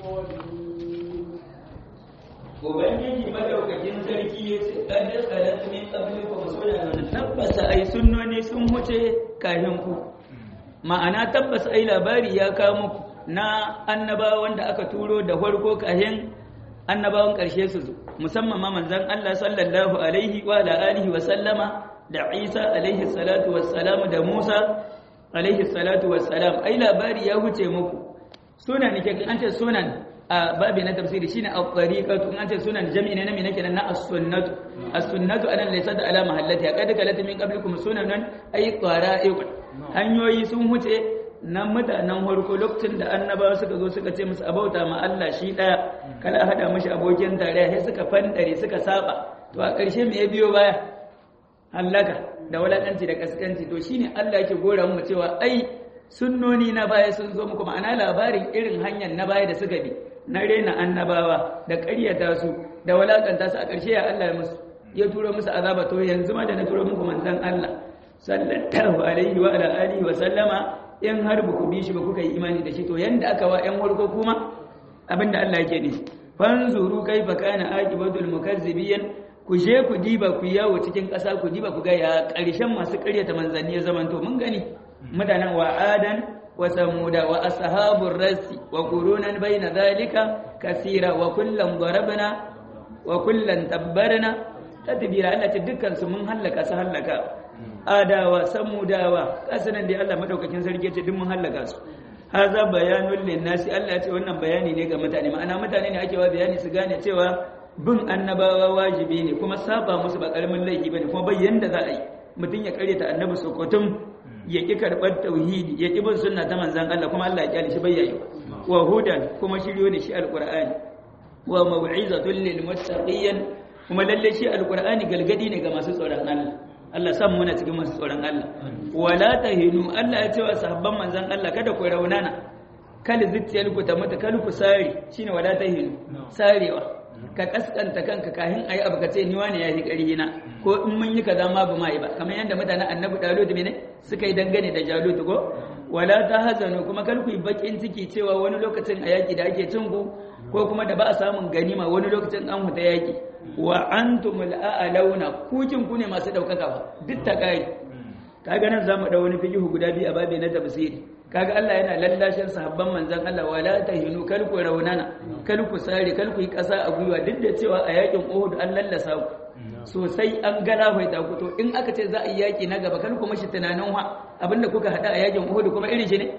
Ubangiji madaukakin sarki ya ce, "Ɗan da tsarar min ƙabli ku suna da tabbasa ai sunnoni sun wuce kahin ku." Ma'ana tabbas ai labari ya kawo muku na annabawan da aka turo da farko kahin annabawan ƙarshe su zo, musamman ma manzon Allah sallallahu alaihi wa alihi wa sallama da Isa alaihi salatu wassalam da Musa alaihi salatu wassalam ai labari ya wuce muku sunan ne an ce sunan a babi na tafsiri shine al-tariqatu an ce sunan jami'i ne na me nake na as-sunnatu as-sunnatu anan laysa da ala mahallati qad kalat min qablikum sunanan ay qara'iq hanyoyi sun wuce na mutanen farko lokacin da annabawa suka zo suka ce musu abauta ma Allah shi daya kala hada mishi abokin tarayya sai suka fandare suka saba to a ƙarshe me ya biyo baya hallaka da walakanci da kaskanci to shine Allah yake gora mu cewa ai sunnoni na baya sun zo muku ma'ana labarin irin hanyar na baya da suka bi na rena annabawa da ƙaryata su da walakanta su a ƙarshe ya Allah musu ya turo musu azaba to yanzu ma da na turo muku manzon Allah sallallahu alaihi wa ala alihi wa sallama in har ba ku bi shi ba kuka yi imani da shi to yanda aka wa ƴan warko kuma abinda Allah yake nufi fanzuru kaifa kana aqibatul mukazzibiyan ku je ku diba ku yawo cikin ƙasa ku diba ku ga ya ƙarshen masu ƙaryata manzanni ya zamanto mun gani mutanen wa adan wa samuda wa ashabur rasi wa qurunan baina zalika kasira wa kullam darabna wa kullan tabbarna tadbira Allah ta dukkan su mun hallaka su hallaka adawa samudawa kasanan da Allah madaukakin sarki ce duk mun hallaka su haza bayanul linnasi Allah ya ce wannan bayani ne ga mutane ma'ana mutane ne ake wa bayani su gane cewa bin annabawa wajibi ne kuma saba musu ba karamin laifi bane kuma bai yanda za a yi mutum ya karyata annabi sokotum ya ki karɓar tauhidi ya ki bin sunna ta manzan Allah kuma Allah ya kyale shi bayyayi wa hudan kuma shiryo ne shi alqur'ani wa mau'izatun lil muttaqin kuma lalle shi alqur'ani galgadi ne ga masu tsoron Allah Allah san muna cikin masu tsoron Allah wala tahinu Allah ya ce wa sahabban manzan Allah kada ku raunana kal zittiyalku ta mutu kal ku sare shine wala tahinu sarewa ka kaskanta kanka kahin ayi abu ka ce ni wani yayi ƙarhi na ko in mun yi kaza ma ba mai ba kamar yadda mutanen annabi dalut ne suka yi dangane da jalut ko wala ta hazanu kuma kar ku yi bakin ciki cewa wani lokacin a yaki da ake cin ku ko kuma da ba a samun ganima wani lokacin an huta yaki wa antumul a'launa kukin ku ne masu daukaka ba duk ta kai kaga nan zamu da wani fiqhu guda biyu a babi na tafsiri kaga Allah yana lallashin sahabban manzon Allah wala tahinu kal ku raunana kal ku sare kal ku yi kasa a gwiwa duk da cewa a yakin Uhud an lallasa ku sosai an gana faita ku to in aka ce za a yi yaki na gaba kal ku mashi tunanin wa abinda kuka hada a yakin Uhud kuma irin shi ne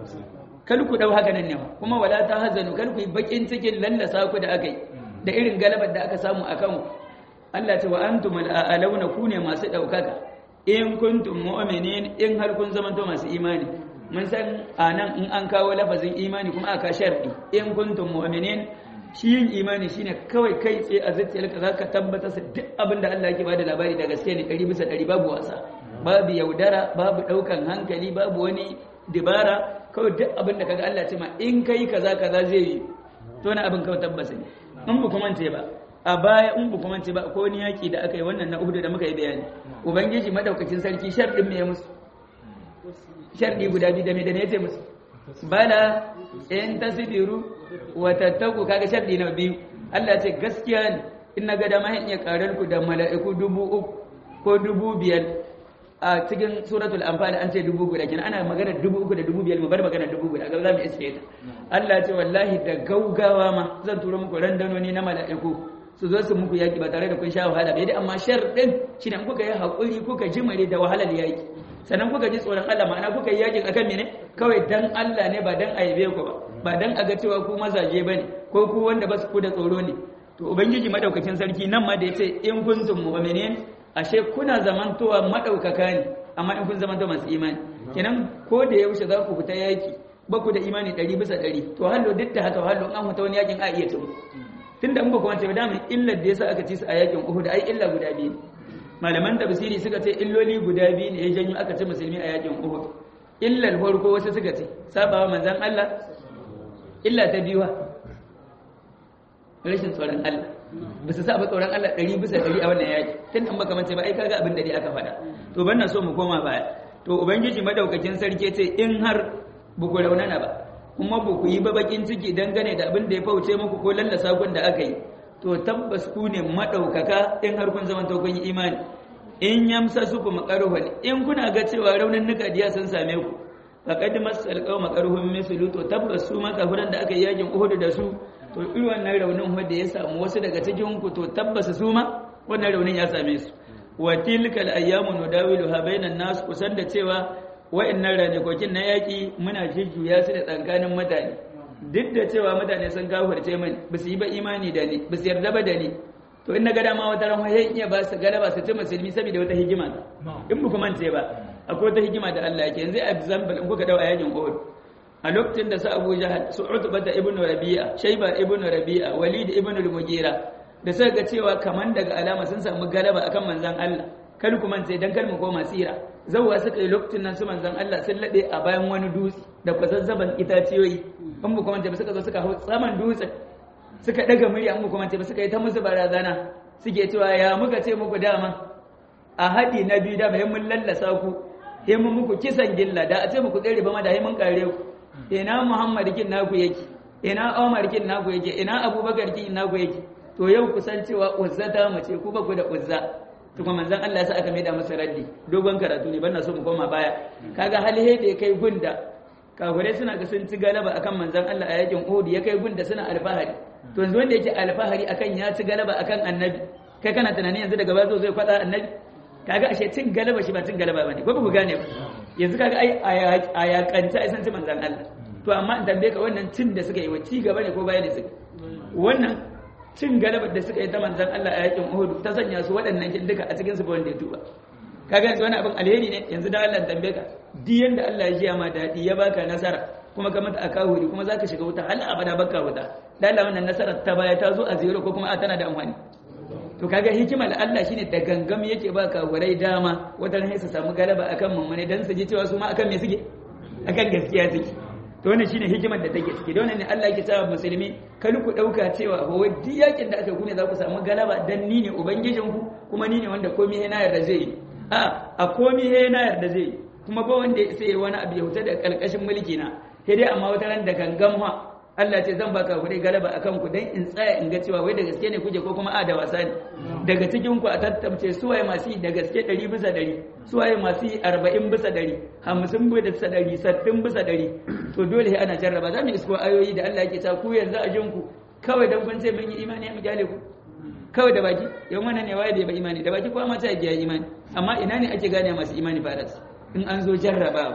kal ku dau haka nan ne kuma wala ta hazanu kal ku yi bakin cikin lallasa ku da aka yi da irin galabar da aka samu akan ku Allah ce wa antum al-a'launa ku ne masu daukaka in kuntum mu'minin in har kun zamanto masu imani mun san a nan in an kawo lafazin imani kuma aka sharɗi in kuntum mu'minin shi yin imani shine kawai kai tsaye a zuciyarka za ka tabbatar da duk abin da Allah yake bada labari da gaske ne ɗari bisa ɗari babu wasa babu yaudara babu ɗaukan hankali babu wani dibara kawai duk abin da kaga Allah ce ma in kai kaza kaza zai yi to na abin kawai tabbasa ne in ba kuma ce ba a baya in ba kuma ce ba ko ni yaki da aka yi wannan na Uhud da muka yi bayani ubangiji madaukakin sarki sharɗin me ya musu sharɗi guda biyu da me da ne yace musu bala in tasbiru wa tattaku kaga sharɗi na biyu Allah ce gaskiya ne in na ga dama in iya karar ku da mala'iku dubu uku ko dubu biyar a cikin suratul anfal an ce dubu guda kenan ana magana dubu uku da dubu biyar mu bar magana dubu guda ga za mu iske ta Allah ce wallahi da gaugawa ma zan turo muku randanoni na mala'iku su zo su muku yaki ba tare da kun sha wahala ba dai amma sharɗin shine in kuka yi hakuri kuka jimare da wahalar yaki sannan kuka ji tsoron Allah ma'ana kuka yi yakin akan mene kawai dan Allah ne ba dan aibe ku ba ba dan a ga cewa ku mazaje bane ko ku wanda ba su ku da tsoro ne to ubangiji madaukakin sarki nan ma da yace in kuntum mu'minin ashe kuna zamantowa madaukaka ne amma in kun zamanto masu imani kenan ko da yaushe za ku fita yaki ba ku da imani ɗari bisa ɗari to hallo duk da haka hallo an fita wani yakin a iya tumu tunda in ba ku wance ba dama illar da yasa aka ci su a yakin Uhud ai illa guda biyu malaman tafsiri suka ce illoli guda biyu ne ya janyo aka ci musulmi a yakin Uhud illar farko wasu suka ce sabawa manzon Allah illa ta biyuwa rashin tsoron Allah ba su saba tsoron Allah ɗari bisa ɗari a wannan yaki tun an baka mace ba ai kaga abin da dai aka faɗa to ban na so mu koma baya to ubangiji madaukakin sarki ce in har ba ku raunana ba kuma ba ku yi ba bakin ciki dangane da abin da ya fauce muku ko lallasa kun da aka yi to tabbas ku ne madaukaka in har kun zama to kun yi imani in yamsa su kuma karuhun in kuna ga cewa raunin nuka diya sun same ku faqad masal qawma karuhun mislu to tabbas su ma kafiran da aka yi yakin Uhud da su to irin wannan raunin wanda ya samu wasu daga cikin ku to tabbas su ma wannan raunin ya same su wa tilkal ayyamu nudawiluha bainan nas kusan da cewa wa'annan ranakokin na yaki muna jujjuya su da tsakanin mutane duk da cewa mutane sun kafirce mani ba su yi ba imani da ni ba su yarda ba da ni to in na ga dama wata ran wayan iya ba su galaba su ci musulmi saboda wata hikima in ba kuma ce ba akwai wata hikima da Allah yake yanzu example in kuka dawo a yakin Uhud a lokacin da su Abu Jahal su Utbah ibn Rabi'a Shayba ibn Rabi'a Walid ibn al-Mughira da suka ga cewa kaman daga alama sun samu galaba akan manzon Allah kar ku mance dan kar mu koma sira zawwa suka yi lokacin nan su manzon Allah sun lade a bayan wani dutse da kwazazzaban itaciyoyi in ba kuma ba suka zo suka hau saman dutsen suka daga murya in ba kuma ba suka yi ta musu barazana suke cewa ya muka ce muku dama a haɗi na biyu da bai mun lallasa ku sai mun muku kisan gilla da a ce muku tsere ba ma da mun kare ku ina Muhammad kin naku yake ina Umar kin naku yake ina Abubakar kin naku yake to yau kusan cewa uzza ta mu ce ku ba ku da uzza to kuma manzon Allah sai aka maida masa raddi dogon karatu ne bana so mu koma baya kaga hali da kai gunda kafirai suna ga sun ci galaba akan manzon Allah a yakin Uhud ya kai gunda suna alfahari to yanzu wanda yake alfahari akan ya ci galaba akan annabi kai kana tunanin yanzu daga bazo zai kwada annabi kaga ashe cin galaba shi ba cin galaba bane ko ba ku gane ba yanzu kaga ai a yakanta ai san ci manzon Allah to amma in tambaye ka wannan cin da suka yi wa ci gaba ne ko baya da suka wannan cin galabar da suka yi ta manzan Allah a yakin Uhud ta sanya su waɗannan kin duka a cikin su ba wanda ya tuba kaga yanzu wani abin alheri ne yanzu da Allah tambaye ka duk yanda Allah ya jiya ma dadi ya baka nasara kuma ka mata akahuri kuma zaka shiga wuta hal abada baka wuta dan Allah wannan nasarar ta baya ta zo a zero ko kuma a tana da amfani to kaga hikimar Allah shine da gangam yake baka wurai dama wadan sai su samu galaba akan mummune dan su ji cewa su ma akan me suke akan gaskiya suke to wannan shine hikimar da take ciki don ne Allah yake cewa musulmi kar ku dauka cewa ba wai duk yakin da aka gune za ku samu galaba dan ni ne ubangijin ku kuma ni ne wanda komai yana yarda zai yi a a komai yana yarda zai yi kuma ba wanda sai wani abu ya huta da kalkashin mulki na sai dai amma wata ran da gangan ha Allah ce zan baka ku dai galaba akan ku dan in tsaya in ga cewa wai da gaske ne kuje ko kuma a da wasa ne daga cikin ku a tattamce suwaye masu yi da gaske 100 bisa 100 suwaye masu yi 40 bisa 100 50 bisa 100 60 bisa 100 to dole ana jarraba za mu isko ayoyi da Allah yake ta ku yanzu a jin ku kawai dan kun ce mun yi imani mu gyale ku kawai da baki yan wannan ne waye da ba imani da baki ko ma ta yi imani amma ina ne ake gane masu imani faras in an zo jarraba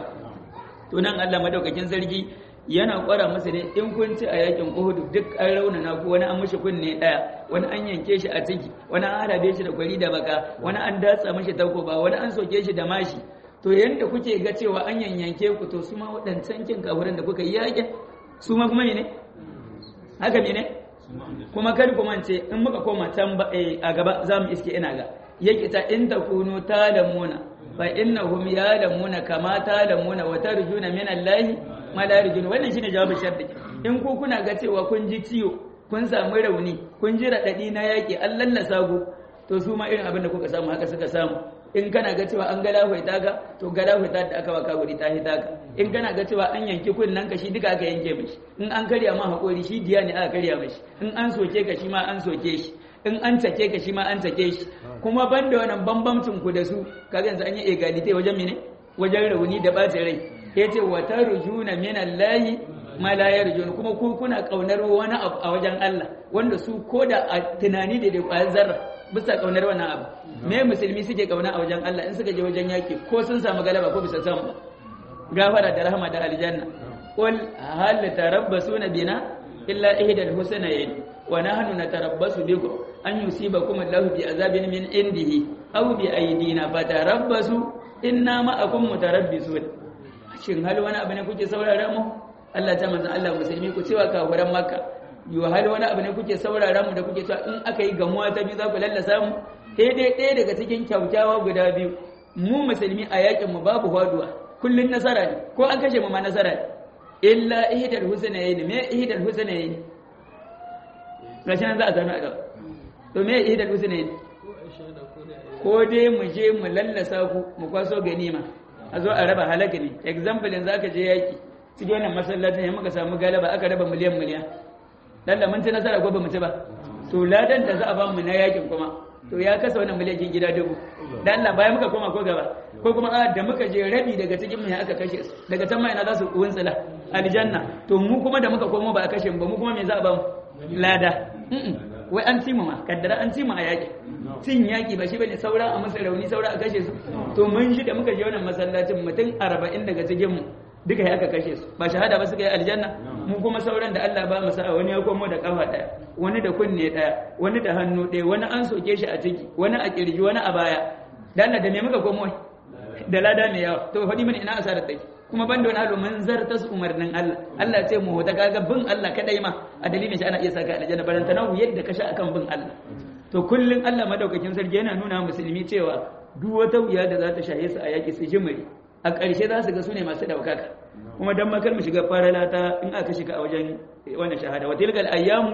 to nan Allah madaukakin sarki yana kwara masa ne in kun ci a yakin Uhud duk an raunana ko wani an mishi kunne daya wani an yanke shi a ciki wani an harabe shi da kwari da baka wani an datsa mishi takoba wani an soke shi da mashi to yanda kuke ga cewa an yanyanke ku to su ma waɗancan kin kafirin da kuka yi yakin su ma kuma ne haka ne kuma kar ku mance in muka koma can a gaba za mu iske ina ga yake ta in takunu talamuna fa innahum yalamuna kama talamuna wa tarjuna min Allah ma la yarjuna wannan shine jawabin sharri in ku kuna ga cewa kun ji ciwo kun samu rauni kun ji radadi na yaki an lallasa ku to su ma irin abin da kuka samu haka suka samu in kana ga cewa an gala hoita ka to gala hoita da aka waka wuri ta hita ka in kana ga cewa an yanki kunnen ka shi duka aka yanke mishi in an karya ma hakori shi diya ne aka karya mishi in an soke ka shi ma an soke shi in an take ka shi ma an take shi kuma banda wannan bambamcin ku da su kaga yanzu an yi egalite wajen mene wajen rauni da bacin rai yace wa tarjuna min Allahi ma la yarjun kuma ku kuna kaunar wani abu a wajen Allah wanda su koda a tunani da da kwayar zarra bisa kaunar wannan abu me musulmi suke kauna a wajen Allah in suka je wajen yaki ko sun samu galaba ko bisa samu gafara da rahama da aljanna qul hal tarabbasuna bina illa ihdal husnayn wa nahnu natarabbasu bikum an yusibakum Allahu bi azabin min indihi aw bi aydina fatarabbasu inna ma'akum mutarabbisun shin hal wani abu ne kuke saurara mu Allah ta manzon Allah musulmi ku cewa kafiran makka yo hal wani abu ne kuke saurara mu da kuke cewa in aka yi gamuwa ta biyu za ku lallasa mu sai dai ɗaya daga cikin kyaukyawa guda biyu mu musulmi a yakin mu babu haduwa kullun nasara ne ko an kashe mu ma nasara ne illa ihdal husnayn me ihdal husnayn gashi nan za a sami a gaba to me ihdal husnayn ko dai mu je mu lallasa ku mu kwaso ganima a zo a raba halaka ne example yanzu aka je yaki cikin wannan masallacin ya muka samu galaba aka raba miliyan miliyan dan da mun ci nasara ko ba mu ci ba to ladan da za a ba mu na yakin kuma to ya kasa wannan miliyan gida dubu dan Allah bayan muka koma ko gaba ko kuma a da muka je rabi daga cikin mu aka kashe su daga can ma ina za su wuntsila aljanna to mu kuma da muka komo ba a kashe mu ba mu kuma me za a ba mu lada wai an ci mu ma kaddara an ci mu a yaki cin yaki ba shi bane saura a masa rauni saura a kashe su to mun shi da muka je wannan masallacin mutum 40 daga cikin mu duka ya aka kashe su ba shahada ba suka yi aljanna mu kuma sauran da Allah ba mu sa'a wani ya komo da kafa daya wani da kunne daya wani da hannu daya wani an soke shi a ciki wani a kirji wani a baya dan da me muka komo da lada mai yawa to faɗi mini ina asarar take kuma ban da wani halu mun zarta su umarnin Allah Allah ce mu ta kaga bin Allah kadai ma a dalilin shi ana iya saka aljanna baranta na yadda ka sha akan bin Allah to kullun Allah madaukakin sarki yana nuna musulmi cewa duk wata wuya da za ta shaye su a yaki su jimiri a ƙarshe za su ga su ne masu ɗaukaka kuma don makar mu shiga farala ta in aka shiga a wajen wannan shahada wata ilgal ayyamu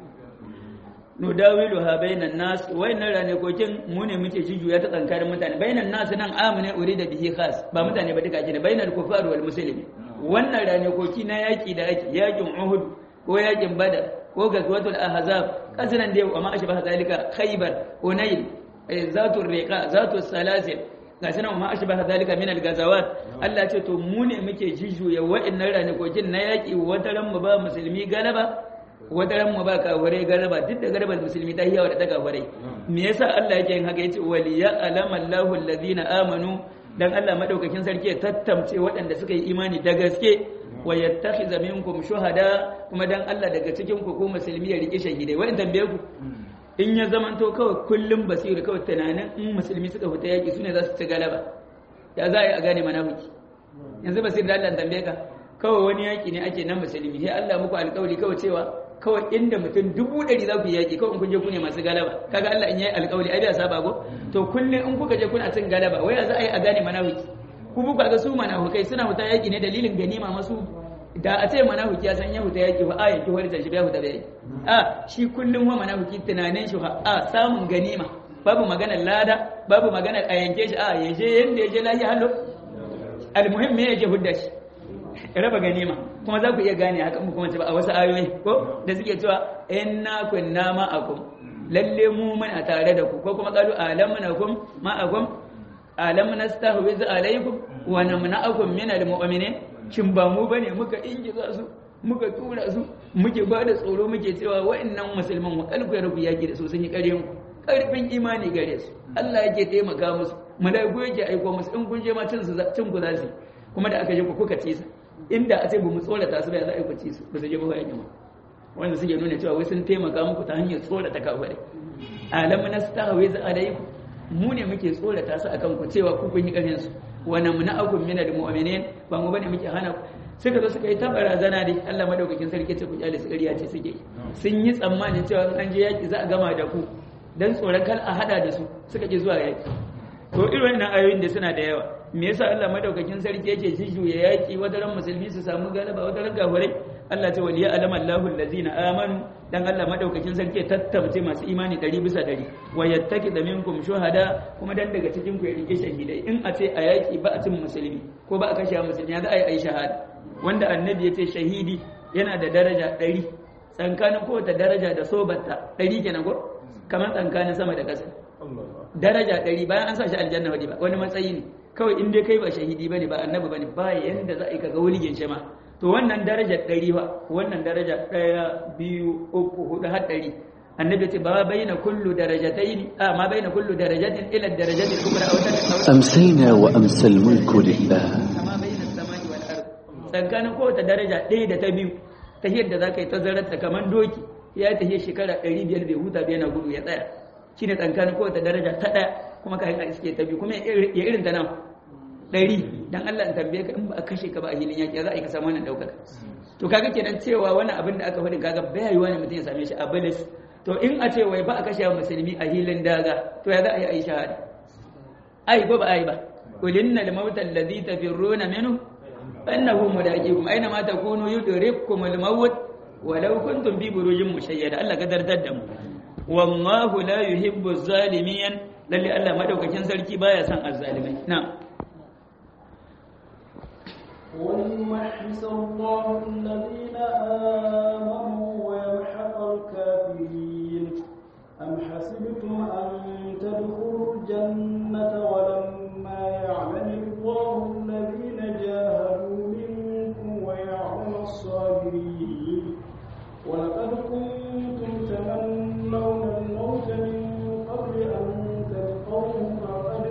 nudawilu ha bainan nas wayannan ranakokin mu ne muke jijuya ta tsankarin mutane bainan nas nan amune uri da bihi khas ba mutane ba duka ne bainal kufar wal muslimin wannan ranakoki na yaki da ake yakin uhud ko yakin badar ko gazwatul ahzab kasanan da wa ma ashbaha zalika khaybar hunayl zatul riqa zatul salasil gashi nan ma ashbaha zalika min al-gazawat Allah ce to mu ne muke jijuya wa'annan ranakokin na yaki wata ran mu ba musulmi galaba wata ran mu ba kafirai galaba duk da galabar musulmi ta hiyawa da ta kafirai me yasa Allah yake yin haka yace waliya alama Allahu alladhina amanu dan Allah madaukakin sarki ya tattamce waɗanda suka yi imani da gaske wa yattakhiza minkum shuhada kuma dan Allah daga cikin ku ko musulmi ya rike shahidai wa'in tambaye ku in ya zamanto kawai kullum basiru kawai tunanin in musulmi suka fita yaƙi su ne za su ci galaba ya za a yi a gane manafiki yanzu basiru da Allah tambaye ka kawai wani yaƙi ne ake nan musulmi sai Allah muku alƙawari kawai cewa kawai inda mutum dubu ɗari za ku yi yaƙi kawai in kun je ku ne masu galaba kaga Allah in yayi alƙawari ai bai saba ko to kullum in kuka je kuna cin galaba wai ya za a yi a gane manafiki ku buka ga su manafikai suna fita yaƙi ne dalilin ganima masu da a ce manafiki ya san ya huta yaki fa a yanki wani shi bai huta bai a shi kullum wa manafiki tunanin shi a samun ganima babu maganar lada babu maganar a yanke shi a ya je yanda ya je lahi hallo almuhim me ya je hudda shi raba ganima kuma za ku iya gane haka mu kuma ba a wasu ayoyi ko da suke cewa inna kunna ma'akum lalle mu muna tare da ku ko kuma qalu alamunakum ma'akum alam nastahwiz alaykum wa namna'akum min almu'minin shin ba mu bane muka ingiza su muka tura su muke ba da tsoro muke cewa wa'annan musulman wa kalku ya rubu yaki da su sun yi ƙaryan ku ƙarfin imani gare su Allah yake taimaka musu malaiku yake aiko musu in kun je ma cin su cin ku za su kuma da aka je ku kuka ci su inda a ce ba mu tsorata su ba za a yi ku ci su ba su je ba yaki ma wanda suke nuna cewa wai sun taimaka muku ta hanyar tsorata kafirai alam nastahwiz alaykum mu ne muke tsorata su akan ku cewa ku kun yi ƙaryan su wa namna'akum min al-mu'minin ba mu bane muke hana ku suka zo suka yi ta barazana dai Allah madaukakin sarki ce ku kyale su ƙarya ce suke sun yi tsammanin cewa an je yaki za a gama da ku dan tsoron kal a hada da su suka ke zuwa yaki to irin wannan ayoyin da suna da yawa me yasa Allah madaukakin sarki yake jijjuya yaki wadaran musulmi su samu galaba wadaran kafirai Allah ta waliya alama Allahu allazina amanu dan Allah madaukakin sarki ya tattabce masu imani ɗari bisa ɗari wa yattaki da minkum shuhada kuma dan daga cikin ku ya rike shahidai in a ce a yaki ba a cin musulmi ko ba a kashe musulmi ya za a yi ai shahada wanda annabi ya ce shahidi yana da daraja ɗari tsankanin kowace daraja da sobatta ɗari kenan ko kamar tsankanin sama da ƙasa daraja ɗari bayan an sa shi aljanna wadi ba wani matsayi ne kawai in dai kai ba shahidi bane ba annabi bane ba yanda za a yi kaga wuligin shi ma to wannan daraja ɗari ba wannan daraja ɗaya biyu uku hudu har ɗari annabi ce ba baina kullu darajatayn a ma baina kullu darajatin ila darajatil kubra aw أمسينا وأمسى الملك لله kama baina samai wal ard tsakanin kowace daraja ɗaya da ta biyu ta yadda za ka yi tazarar ta kamar doki ya yi tahiyar shekara ɗari biyar bai huta bai na gudu ya tsaya shi ne tsakanin kowace daraja ta ɗaya kuma ka a iske ta biyu kuma ya irin ta nan ɗari dan Allah in tambaye ka in ba a kashe ka ba a hilin yaƙi za a yi ka samu wannan ɗaukaka to kaga kenan cewa wani abin da aka faɗi kaga bai yiwa ne mutum ya same shi a balis to in a ce wai ba a kashe musulmi a hilin daga to ya za a yi a yi shahada ai ko ba ai ba qul innal mauta alladhi tafirruna minhu annahu mulaqikum aina ma takunu yudrikum al maut walau kuntum fi burujin mushayyada Allah ka dardar da mu wallahu la yuhibbu zalimin lalle Allah madaukakin sarki baya son azzalimai na'am وليمحص الله الذين آمنوا ويمحق الكافرين أم حسبتم أن تدخلوا الجنة ولما يعلم الله الذين جاهدوا منكم ويعلم الصابرين ولقد كنتم تمنون الموت من قبل أن تلقوه فقد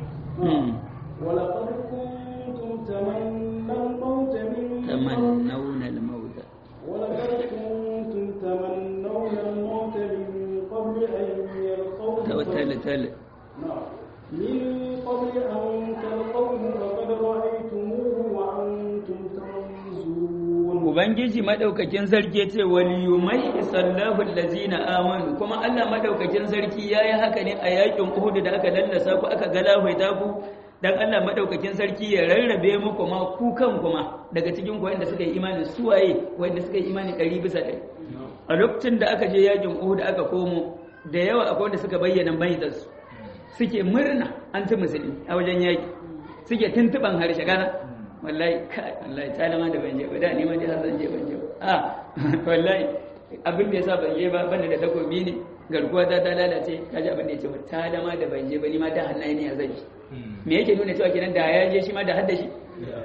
ولقد كنتم تمنون الموت من تمنون الموت ولقد كنتم تمنون الموت من قبل أن يلقوه تل تل نعم. من قبل أن تلقوه فقد رأيتموه وأنتم تنظرون Ubangiji madaukakin sarki ya ce waliyumai sallahu allazina amanu kuma Allah madaukakin sarki yayi haka ne a yakin Uhud da aka lallasa ku aka galabaita ku dan Allah madaukakin sarki ya rarrabe muku ma ku kan kuma daga cikin ku wanda suka yi imani suwaye wanda suka yi imani 100 bisa 100 a lokacin da aka je yakin Uhud aka komo da yawa akwai wanda suka bayyana baitarsu suke murna an ci musulmi a wajen yaki suke tuntuban harshe gana wallahi kai wallahi talama da ban je ba da ni ma dai har zan je ban je ba a wallahi abin da yasa ban je ba banda da takobi ne garkuwa ta ta lalace kaji abin da ya ce ba talama da ban je ba ni ma da hannaye ne a zan je me yake nuna cewa kenan da ya je shi ma da hadda shi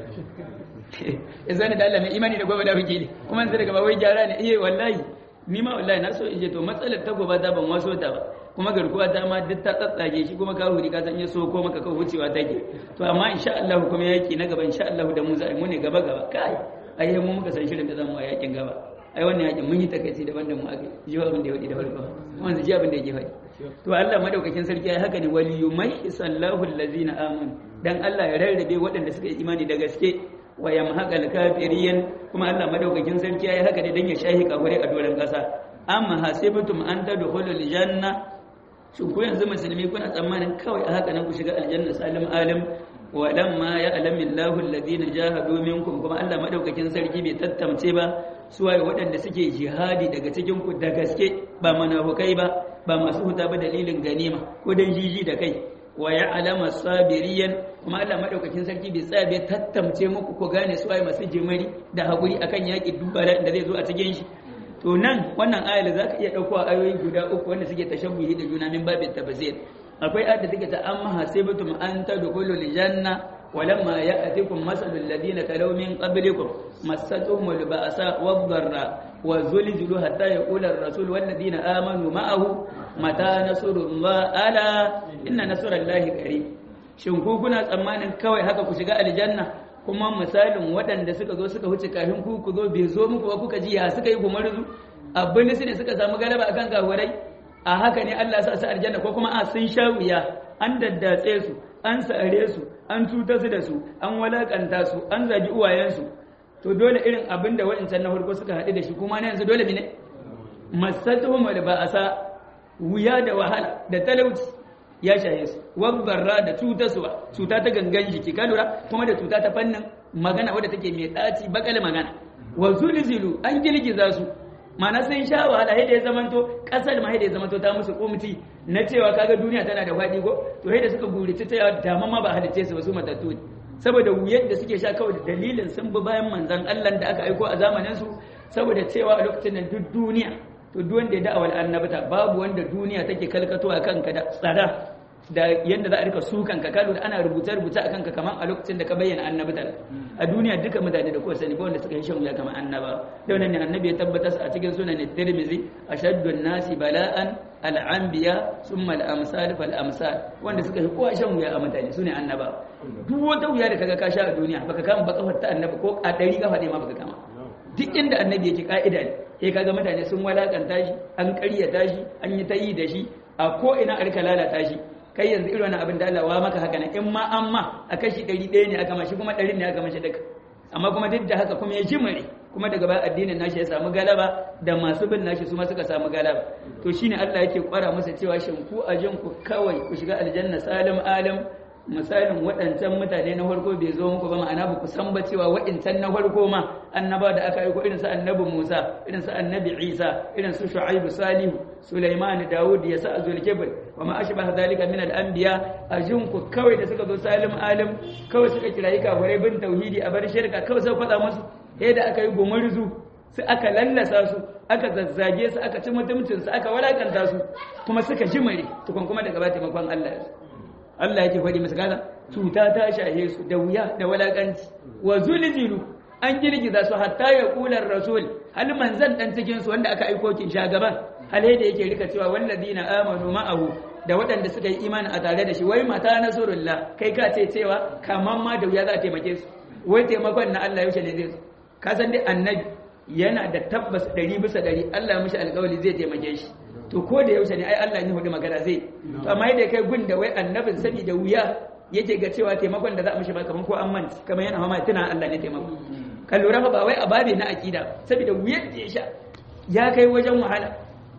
izani da Allah mai imani da gobe da biki ne kuma sai daga ba wai gyara ne eh wallahi ni ma wallahi na so in je to matsalar ta gobe ta ban waso ta ba kuma garkuwa ta ma duk ta tsatsage shi kuma kahuri ka san ya so ko maka ka wucewa take to amma insha Allah kuma yaki na gaba insha Allah da mu za mu ne gaba gaba kai ai mu muka san shirin da zamu a yakin gaba ai wannan yakin mun yi takaici daban da mu aka ji abin da ya wadi da farko wannan ji abin da yake faɗi to Allah madaukakin sarki ai haka ne waliyumai sallahu allazina amanu dan Allah ya rarrabe waɗanda suka yi imani da gaske wa yamhaqal kafirin kuma Allah madaukakin sarki yayi haka ne dan ya shahi kafire a doran kasa amma hasibtum an tadkhulul janna shin ku yanzu musulmi kuna tsammanin kawai a haka nan ku shiga aljanna salim alim wa lamma ya'lamu Allahu alladhina jahadu minkum kuma Allah madaukakin sarki bai tattamce ba suwaye waɗanda suke jihadi daga cikin ku da gaske ba munafukai ba ba masu huta ba dalilin ganima ko dan jiji da kai wa ya'lamu sabiriyan kuma Allah madaukakin sarki bai tsaya bai tattamce muku ko gane su ai masu jimari da hakuri akan yaki dubara da zai zo a cikin shi to nan wannan ayar zaka iya dauko ayoyi guda uku wanda suke tashabbuhi da juna min babin tafsir akwai ayar da take ta amma hasibatum an tadkhulul janna ولما يأتكم مثل الذين خلوا من قبلكم مستهم البأساء والضراء وزلزلوا حتى يقول الرسول والذين آمنوا معه متى نصر الله ألا إن نصر الله قريب shin ku kuna tsammanin kawai haka ku shiga aljanna kuma misalin waɗanda suka zo suka wuce kafin ku ku zo bai zo muku ba kuka ji ya suka yi gumarzu abin su ne suka samu galaba akan kafirai a haka ne Allah sa su aljanna ko kuma a sun sha wuya an daddatse su an sare su an cuta su da su an walakanta su an zagi uwayensu to dole irin abin da wa'incan na farko suka haɗu da shi kuma na yanzu dole ne masatuhum da ba a sa wuya da wahala da talauci ya shaye su wabbarra da cutarsuwa cuta ta gangan jiki ka lura kuma da cuta ta fannin magana wadda take mai ɗaci bakal magana wa zulzilu an girgiza su mana sun sha wahala yadda ya zamanto kasar ma yadda ya zamanto ta musu kumti na cewa kaga duniya tana da faɗi ko to yadda suka gurici ta dama ma ba halicce su ba su matattu ne saboda wuyar da suke sha kawai da dalilin sun bi bayan manzon Allah da aka aiko a zamanin su saboda cewa a lokacin nan duk duniya to duk wanda ya da'awar annabta babu wanda duniya take kalkato a kanka da tsada da yadda za a rika sukan ka kalu da ana rubuce rubuce akan ka kamar a lokacin da ka bayyana annabta a duniya duka mutane da kowa sani ba wanda suka yi shan wuya kamar annaba da wannan ne annabi ya tabbatar a cikin sunan tirmizi ashaddu nasi bala'an al-anbiya thumma al-amsal fal amsal wanda suka yi kowa shan wuya a mutane sune annaba duk wata wuya da kaga ka sha a duniya baka kama ba kafar ta annabi ko a dari kafa ne ma baka kama duk inda annabi yake ka'ida ne sai kaga mutane sun walakanta shi an ƙaryata shi an yi ta yi da shi a ko ina a rika lalata shi kai yanzu irin wannan abin da Allah wa maka haka nan in ma an ma a kashi ɗari ɗaya ne aka mashi kuma ɗarin ne aka mashi duka amma kuma duk da haka kuma ya jimare kuma daga baya addinin nashi ya samu galaba da masu bin nashi su ma suka samu galaba to shine Allah yake kwara musu cewa shin ku a jin ku kawai ku shiga aljanna salim alim misalin waɗancan mutane na farko bai zo muku ba ma'ana ba ku san ba cewa waɗancan na farko ma annaba da aka aiko irin su annabi Musa irin su annabi Isa irin su Shu'aibu Salihu Sulaiman Dawud ya sa Zulkifl wa ma ashbaha zalika min al-anbiya ajun ku kawai da suka zo salim alim kawai suka kirayi kafirai bin tauhidi a bar shirka kawai sai faɗa musu yadda aka yi gumurzu sai aka lallasa su aka zazzage su aka ci mutuncin su aka walakanta su kuma suka jimare tukun kuma daga ba taimakon Allah ya Allah yake faɗi musu kaza cuta ta shahe su da wuya da walakanci wa zulzilu an girgiza su hatta ya kular rasul hal manzan dan cikin su wanda aka aiko kin shagaban hal da yake rika cewa walladina amanu ma'ahu da waɗanda suka yi imani a tare da shi wai mata nasrullah kai ka ce cewa kaman ma da wuya za a taimake su wai taimakon na Allah yaushe ne zai zo ka san dai annabi yana da tabbas ɗari bisa ɗari Allah ya mishi alƙawari zai taimake shi to ko da yaushe ne ai Allah ne hudu magana zai to amma yadda kai gun da wai annabin sani da wuya yake ga cewa taimakon da za a mishi ba kaman ko an manta kamar yana mama tuna Allah ne taimako ka lura ba wai a babe na akida saboda wuyar da ya sha ya kai wajen wahala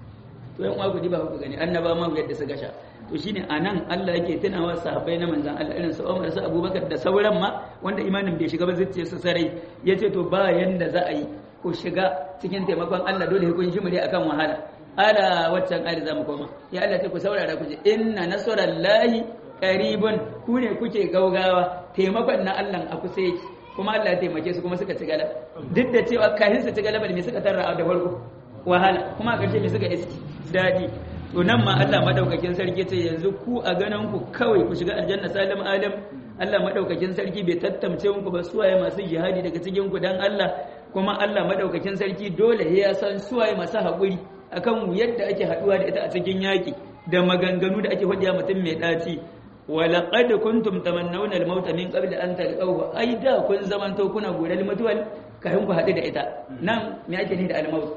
to yan uwa ku ba ku gani annaba ma wuyar da suka sha to shine anan Allah yake tunawa sahabbai na manzon Allah irin su Umar su Abubakar da sauran ma wanda imanin bai shiga ba zuciya su sarai yace to ba yanda za a yi ku shiga cikin taimakon Allah dole kun shi mure akan wahala ala waccan ayar zamu koma ya Allah ce ku saurara ku ji inna nasrallahi qaribun ku ne kuke gaugawa taimakon na Allah a kusa yake kuma Allah ya taimake su kuma suka ci galaba duk da cewa kafin su ci galaba me suka tarra da farko wahala kuma a ƙarshe me suka iski dadi to nan ma Allah madaukakin sarki ce yanzu ku a ganin ku kawai ku shiga aljanna salim alam Allah madaukakin sarki bai tattamce muku ba suwaye masu jihadi daga cikin ku dan Allah kuma Allah madaukakin sarki dole ya san suwaye masu haƙuri akan yadda ake haɗuwa da ita a cikin yaƙi da maganganu da ake hujja mutum mai ɗaci walaqad kuntum tamannawna al-maut min qabl an talqahu ai da kun zamanto kuna gural mutuwal kafin ku haɗu da ita nan me ake ni da al-maut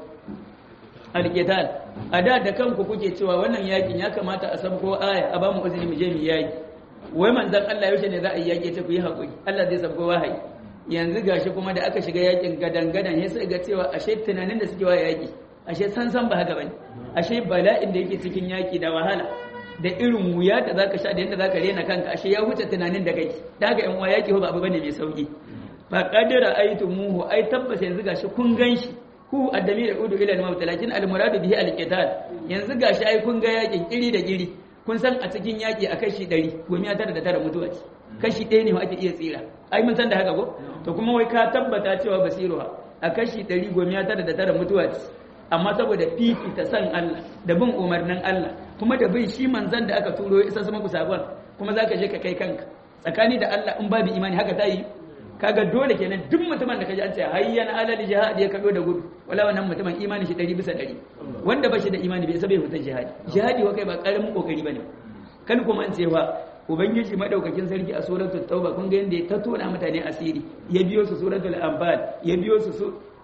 al-qital a da da kanku kuke cewa wannan yakin ya kamata a sabko aya a ba mu uzuri mu je mu yaki wai manzon Allah yaushe ne za a yi yaki ta ku yi hakuri Allah zai sabko wahayi yanzu gashi kuma da aka shiga yakin gadan gadan ya sai ga cewa ashe tunanin da suke wa yaki ashe san san ba haka bane ashe bala'in da yake cikin yaki da wahala da irin wuya da zaka sha da yadda zaka rena kanka ashe ya wuce tunanin da kake da haka yan uwa yaki ba abu bane mai sauki fa qadara aytumuhu ai tabbas yanzu gashi kun ganshi ku addami da udu ila al-maut lakin al-muradu bihi al-qital yanzu gashi ai kun ga yakin kiri da kiri kun san a cikin yaki a kashi 100 gomiya tara da tara mutuwa ce kashi ɗaya ne ma ake iya tsira ai mun san da haka ko to kuma wai ka tabbata cewa basiruha a kashi 100 gomiya tara da tara mutuwa ce amma saboda fifita san Allah da bin umarnin Allah kuma da bin shi manzan da aka turo ya isa sama ku sabon kuma zaka je ka kai kanka tsakani da Allah in babu imani haka ta yi kaga dole kenan duk mutumin da kaji an ce hayyan alal jihad ya kado da gudu wala wannan mutumin imani shi 100 bisa 100 wanda ba shi da imani bai sabai hutan jihadi jihadi wa kai ba karamin kokari bane kan kuma an cewa ubangiji madaukakin sarki a suratul tauba kun ga yanda ya tattona mutane asiri ya biyo su suratul anfal ya biyo su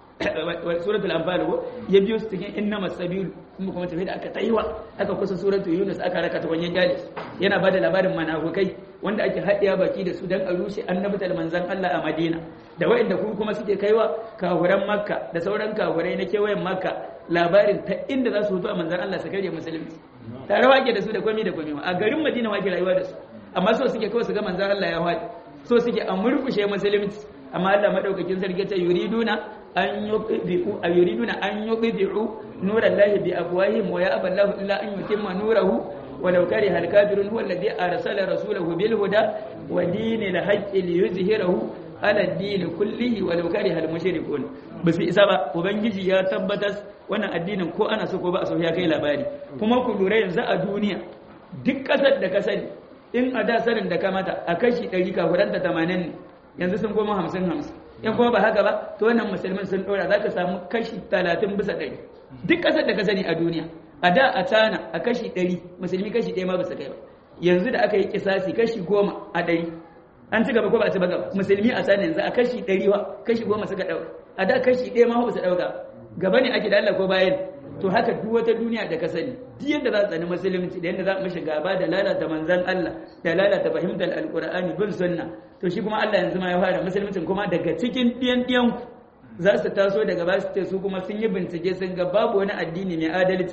suratul anfal ko ya biyo su cikin innamas sabil kuma kuma tafi da aka taiwa aka kusa suratul yunus aka raka ta wanyan jalis yana bada labarin manafukai wanda ake haɗiya baki da su dan a rushe annabtal manzon Allah a Madina da waɗanda ku kuma suke kaiwa kahuran Makka da sauran kahurai na kewayen Makka labarin ta inda za su fito a manzon Allah su karya musulunci tare wake da su da komai da komai a garin Madina wake rayuwa da su amma so suke kawai su ga manzon Allah ya haɗi so suke a murkushe musulunci amma Allah madaukakin sarki ta yuriduna an yuqdi'u ay yuriduna an yuqdi'u nurallahi bi afwahihim wa ya'ba Allahu illa an yutimma nurahu ولو كره الكافرون هو الذي أرسل رسوله بالهدى ودين الحق ليظهره على الدين كله ولو كره المشركون بس إسابة وبنجي يا تبتس وانا الدين كو أنا سكو بأسو يا كي labari kuma ku lura yanzu a duniya duk ƙasar da ka sani in a da sanin da ka mata a kashi ɗari kafuranta tamanin yanzu sun koma hamsin hamsin in kuma ba haka ba to wannan musulmin sun ɗora za ka samu kashi talatin bisa ɗari duk ƙasar da ka sani a duniya a da a tana a kashi ɗari musulmi kashi ɗaya ma ba su kai ba yanzu da aka yi kisasi kashi goma a ɗari an ci gaba ko ba a ci gaba musulmi a tana yanzu a kashi ɗari wa kashi goma suka ɗauka a da kashi ɗaya ma ba su ɗauka gaba ne ake da Allah ko bayan to haka duk wata duniya da ka sani duk yadda za su tsani musulunci da yadda za mu shiga gaba da lalata manzan Allah da lalata fahimtar alkur'ani bin sunna to shi kuma Allah yanzu ma ya fara musuluncin kuma daga cikin ɗiyan ɗiyan za su taso daga ba su ce su kuma sun yi bincike sun ga babu wani addini mai adalci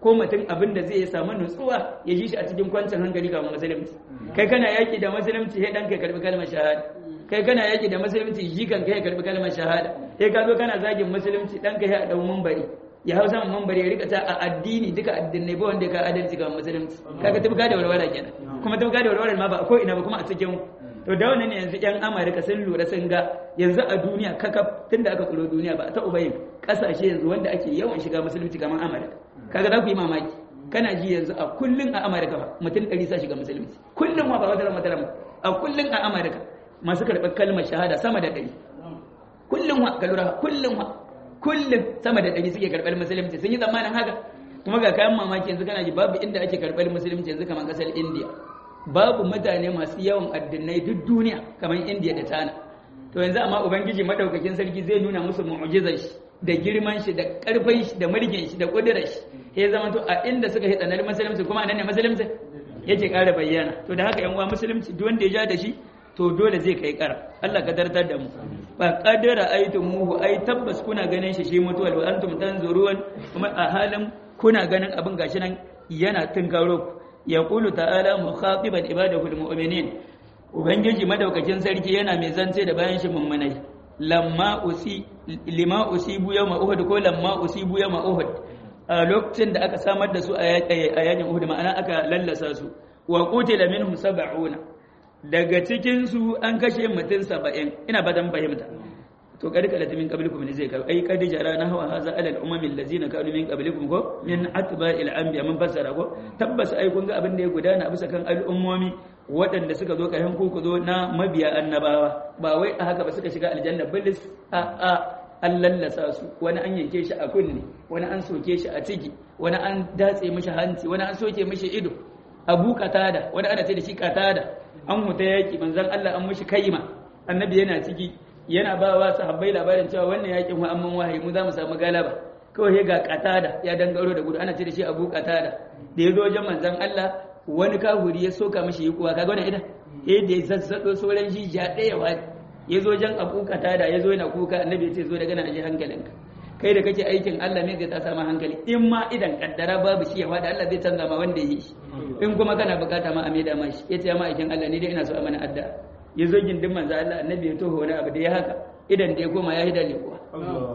ko mutum abin da zai samu nutsuwa ya ji shi a cikin kwancin hankali ga musulunci kai kana yaki da musulunci sai dan kai karbi kalmar shahada kai kana yaki da musulunci jikan kai karbi kalmar shahada sai ka zo kana zagin musulunci dan kai a dau munbari ya hausa mun munbari ya rika ta a addini duka addinai ba wanda ka adalci ga musulunci kaga tubka da walwala kenan kuma tubka da walwala ma ba ko ina ba kuma a cikin to da wannan ne yanzu yan amurka sun lura sun ga yanzu a duniya kakaf tunda aka tsoro duniya ba ta ubayin kasashe yanzu wanda ake yawan shiga musulunci kamar amurka kaga za ku yi mamaki kana ji yanzu a kullun a amurka ba mutum ɗari sa shiga musulunci kullum ma ba wata rama ba a kullun a amurka masu karɓar kalmar shahada sama da ɗari kullum wa ka lura kullum wa kullum sama da ɗari suke karɓar musulunci sun yi tsammanin haka kuma ga kayan mamaki yanzu kana ji babu inda ake karɓar musulunci yanzu kamar ƙasar indiya babu mutane masu yawan addinai duk duniya kamar indiya da tana to yanzu amma ubangiji madaukakin sarki zai nuna musu mu'jizar shi da girman shi da karfin shi da mulkin shi da kudirar shi ya zama to a inda suka yi tsanar musulunci kuma anan ne musulunci yake ƙara bayyana to da haka yan uwa musulunci duk wanda ya ja da shi to dole zai kai ƙara Allah ka tartar da mu fa qadara muhu ai tabbas kuna ganin shi shi mutuwal wa antum tanzurun kuma a halin kuna ganin abin gashi nan yana tunkaro ku yaqulu ta'ala mukhatiban ibadahu almu'minin ubangiji madaukakin sarki yana mai zance da bayan shi mummunai lamma usi lima usibu yawma uhud ko lamma usibu yawma uhud a lokacin da aka samar da su a yakin uhud ma'ana aka lallasa su wa qutila minhum sab'una daga cikin su an kashe mutum 70 ina badan fahimta to kadi kala min qablikum ne zai kawo ai kadi jara na hawa haza alal umami allazina kanu min qablikum ko min atba'il anbiya mun fassara ko tabbas ai kun ga abin da ya gudana bisa kan al'ummomi waɗanda suka zo kayan ku zo na mabiya annabawa ba wai a haka ba suka shiga aljanna bilis a a an lallasa su wani an yanke shi a kunne wani an soke shi a ciki wani an datse mishi hanci wani an soke mishi ido abu katada wani ana ce da shi katada an huta yaki manzon Allah an mishi kaima annabi yana ciki yana ba wa sahabbai labarin cewa wannan yakin wa amman wahayi mu za mu samu galaba kawai ga katada ya dangaro da gudu ana ce da shi abu katada da ya zo wajen manzon Allah wani kahuri ya soka mishi kuwa kaga wannan idan eh da ya zazzado sauran jijiya ɗaya wa ya zo wajen abu katada ya zo yana kuka annabi ya ce zo daga nan aje hankalinka kai da kake aikin Allah ne zai ta sama hankali in ma idan kaddara babu shi ya fada Allah zai canza ma wanda ya yi shi in kuma kana bukata ma a maida ma shi yace ya ma aikin Allah ne dai ina so a mana addu'a ya zo gindin manzo Allah annabi ya toho wani abu da ya haka idan da ya koma ya hida ne kuwa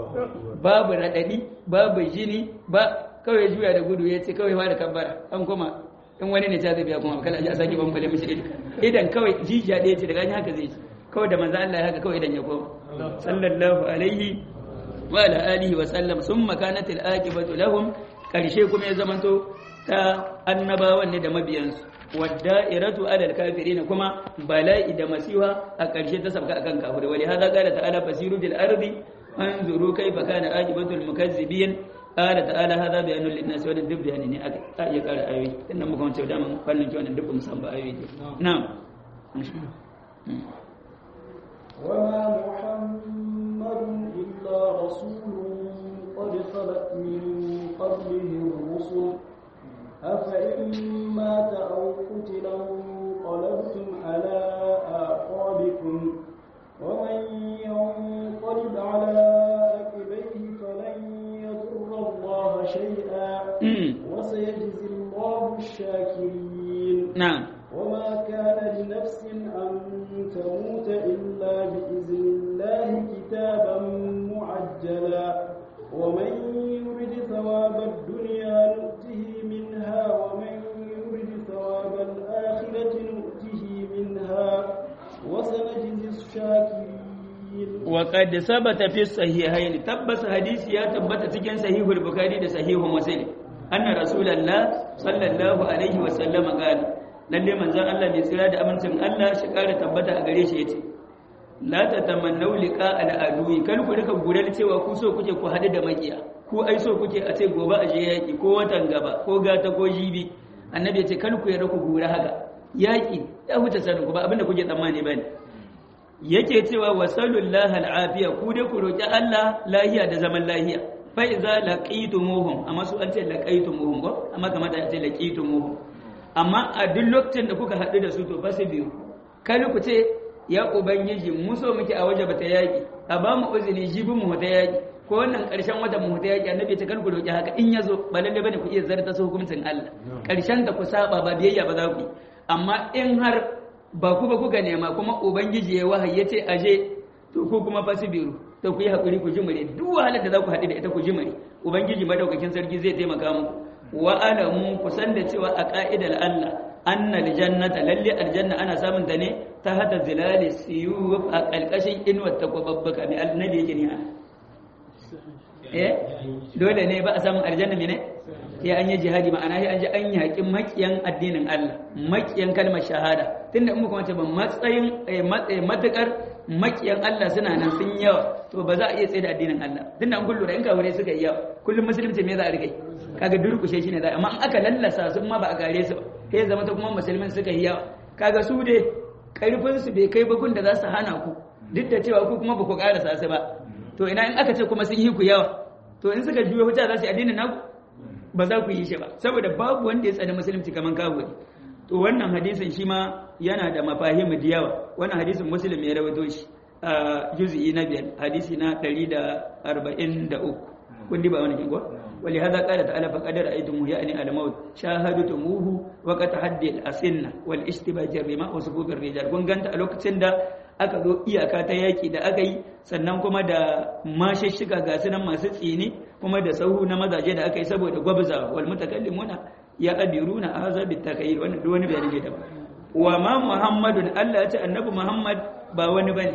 babu radadi babu jini ba kawai juya da gudu ya ce kawai fara kabbara an koma in wani ne ta zai biya kuma kala a sake bambale mishi idan idan kawai jijiya ɗaya ce daga haka zai ci kawai da manzo Allah ya haka kawai idan ya koma sallallahu alaihi wa ala alihi wa sallam summa kanat al aqibatu lahum karshe kuma ya zamanto ta annabawan ne da mabiyansu wadda'iratu ala al-kafirin kuma bala'i da masiwa a ƙarshe ta sabka akan kafirai wali hada qala ta'ala fasiru bil ardi anzuru kayfa kana aqibatu al-mukazzibin qala ta'ala hada bayanun lin-nas wa duk bayani ne aka ta iya ƙara ayoyi inda muka wance da mun kallon wannan duk mun san ba ayoyi na'am وما محمد إلا رسول قد خلت من قبله الرسل أفإن مات أو قتل انقلبتم على أعقابكم ومن ينقلب على عقبيه فلن يضر الله شيئا وسيجزي الله الشاكرين نعم وما كان لنفس أن تموت إلا بإذن الله كتابا معجلا ومن يرد ثواب الدنيا نؤته منها ومن يرد ثواب الآخرة نؤته منها وسنجزي الشاكرين وقد ثبت في الصحيحين تبس حديث يا تبت cikin sahih al-bukhari da sahih muslim anna rasulullah sallallahu alaihi wa sallam qala lalle manzon Allah mai tsira da amincin Allah shi kare tabbata a gare shi yace la tatamannu liqa al-adui kan ku rika gurar cewa ku so kuke ku hadu da makiya ku ai so kuke a ce gobe a je yaki ko watan gaba ko gata ko jibi annabi yace kan ku yarda ku gura haka yaki ya huta sanin ku ba abinda kuke tsammani bane yake cewa wasallallahu al'afiya ku dai ku roki Allah lahiya da zaman lahiya fa iza laqitumuhum amma su an ce laqitumuhum ko amma kamar da ce laqitumuhum amma a duk lokacin da kuka haɗu da su to fa su biyu kai ku ce ya ubangiji mu so muke a waje bata yaki a ba mu uzuri jibi mu ta yaki ko wannan karshen watan mu ta yaki annabi ya ce kar ku roki haka in yazo ba lalle bane ku iya zarta su hukuncin Allah karshen da ku saba ba biyayya ba za ku yi amma in har ba ku ba kuka nema kuma ubangiji ya wahayi ya ce aje to ku kuma fasibiru to ku yi hakuri ku jimare duk wahalar da za ku haɗu da ita ku jimare ubangiji madaukakin sarki zai taimaka muku wa alamu ku san da cewa a ka'idar Allah annal jannata lalle aljanna ana samun ta ne ta hada zilali siyuf a kalkashin inuwar ta kwababbaka mai annabi yake ne ana eh dole ne ba a samun aljanna ne sai an yi jihadi ma'ana sai an ji an yaƙi makiyan addinin Allah makiyan kalmar shahada tunda in muka wace ba matsayin matukar makiyan Allah suna nan sun yawa to ba za a iya tsaye da addinin Allah tunda an kullu da in kawure suka yi yawa kullum musulunci me za a rikai kaga durkushe shi ne za amma in aka lallasa su ma ba a gare su ba sai zama ta kuma musulmin suka yi yawa kaga su dai karfin su bai kai bakun da za su hana ku duk da cewa ku kuma ba ku karasa su ba to ina in aka ce kuma sun yi ku yawa to in suka juyo hujja za su yi addinin naku ba za ku yi shi ba saboda babu wanda ya tsani musulunci kaman kafiri to wannan hadisin shi ma yana da mafahimu da yawa wannan hadisin muslim ya rawaito shi a juz'i na biyar hadisi na 143 kun ba wani kin ko ولهذا قال تعالى فقد رأيتموه يعني الموت شاهدتموه وقد تحدي الأسنة والاشتباه الرماء وصفوف الرجال kun ganta a lokacin da aka zo iyaka ta yaki da aka yi sannan kuma da mashishshiga ga sunan masu tsini kuma da sauhu na mazaje da aka yi saboda gwabza wal mutakallimuna ya adiruna hadha bitakayir wannan duk wani bayani ne daban wa ma muhammadun Allah ya ce annabi muhammad ba wani bane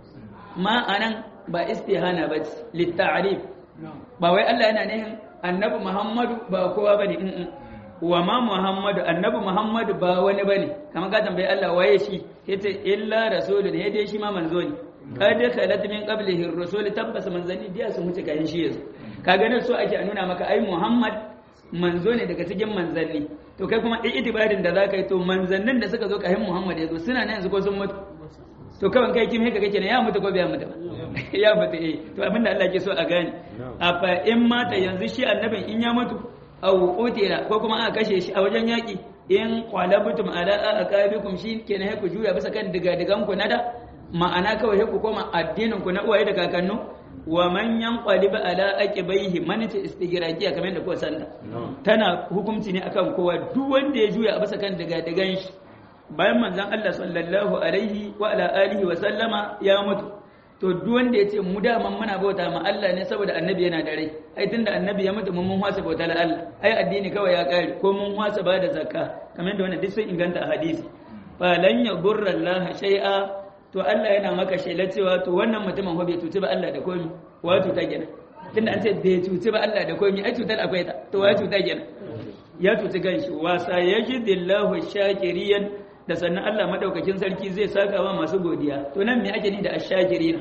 ma anan ba istihana ba litta'rif ba wai Allah yana nihin annabi Muhammadu ba kowa bane in wa ma Muhammadu annabi Muhammadu ba wani bane kamar ka tambayi Allah waye shi yace illa rasulun ya dai shi ma manzo ne kad khalat min qablihi ar-rusul tabbas manzani biya su mutu kayan shi yanzu kaga nan so ake nuna maka ai Muhammad manzo ne daga cikin manzanni to kai kuma itibarin da zaka yi to manzannin da suka zo kayan Muhammad yazo suna nan yanzu ko sun mutu to kawai kai kim haka kake ne ya mutu ko bai mutu ba ya mutu eh to abinda Allah ke so a gane a fa in mata yanzu shi annabin in ya mutu aw utira ko kuma aka kashe shi a wajen yaki in qalabutum ala aqabikum shi kenan ku juya bisa kan diga-digan ku na da ma'ana kawai ku koma addinin ku na uwaye da kakannu wa man yanqalib ala aqibaihi man ta istigraqiya kamar da kuka sanda tana hukunci ne akan kowa duk wanda ya juya a bisa kan diga-digan shi bayan manzon Allah sallallahu alaihi wa ala alihi wa sallama ya mutu to duk wanda ya ce mu daman muna bauta ma Allah ne saboda annabi yana da rai ai tunda annabi ya mutu mun mun hwasa bauta la Allah ai addini kawai ya kare ko mun hwasa ba da zakka kamar da wannan duk sun inganta a hadisi fa lan yagurra Allah shay'a to Allah yana maka shela cewa to wannan mutumin bai tuci ba Allah da komi wa tuta kenan tunda an ce bai tuci ba Allah da komi ai cutar akwai ta to wa tuta kenan ya tuci ganshi wa sayajidillahu shakiriyan da sannan Allah madaukakin sarki zai saka wa masu godiya to nan me ake ni da ashakirina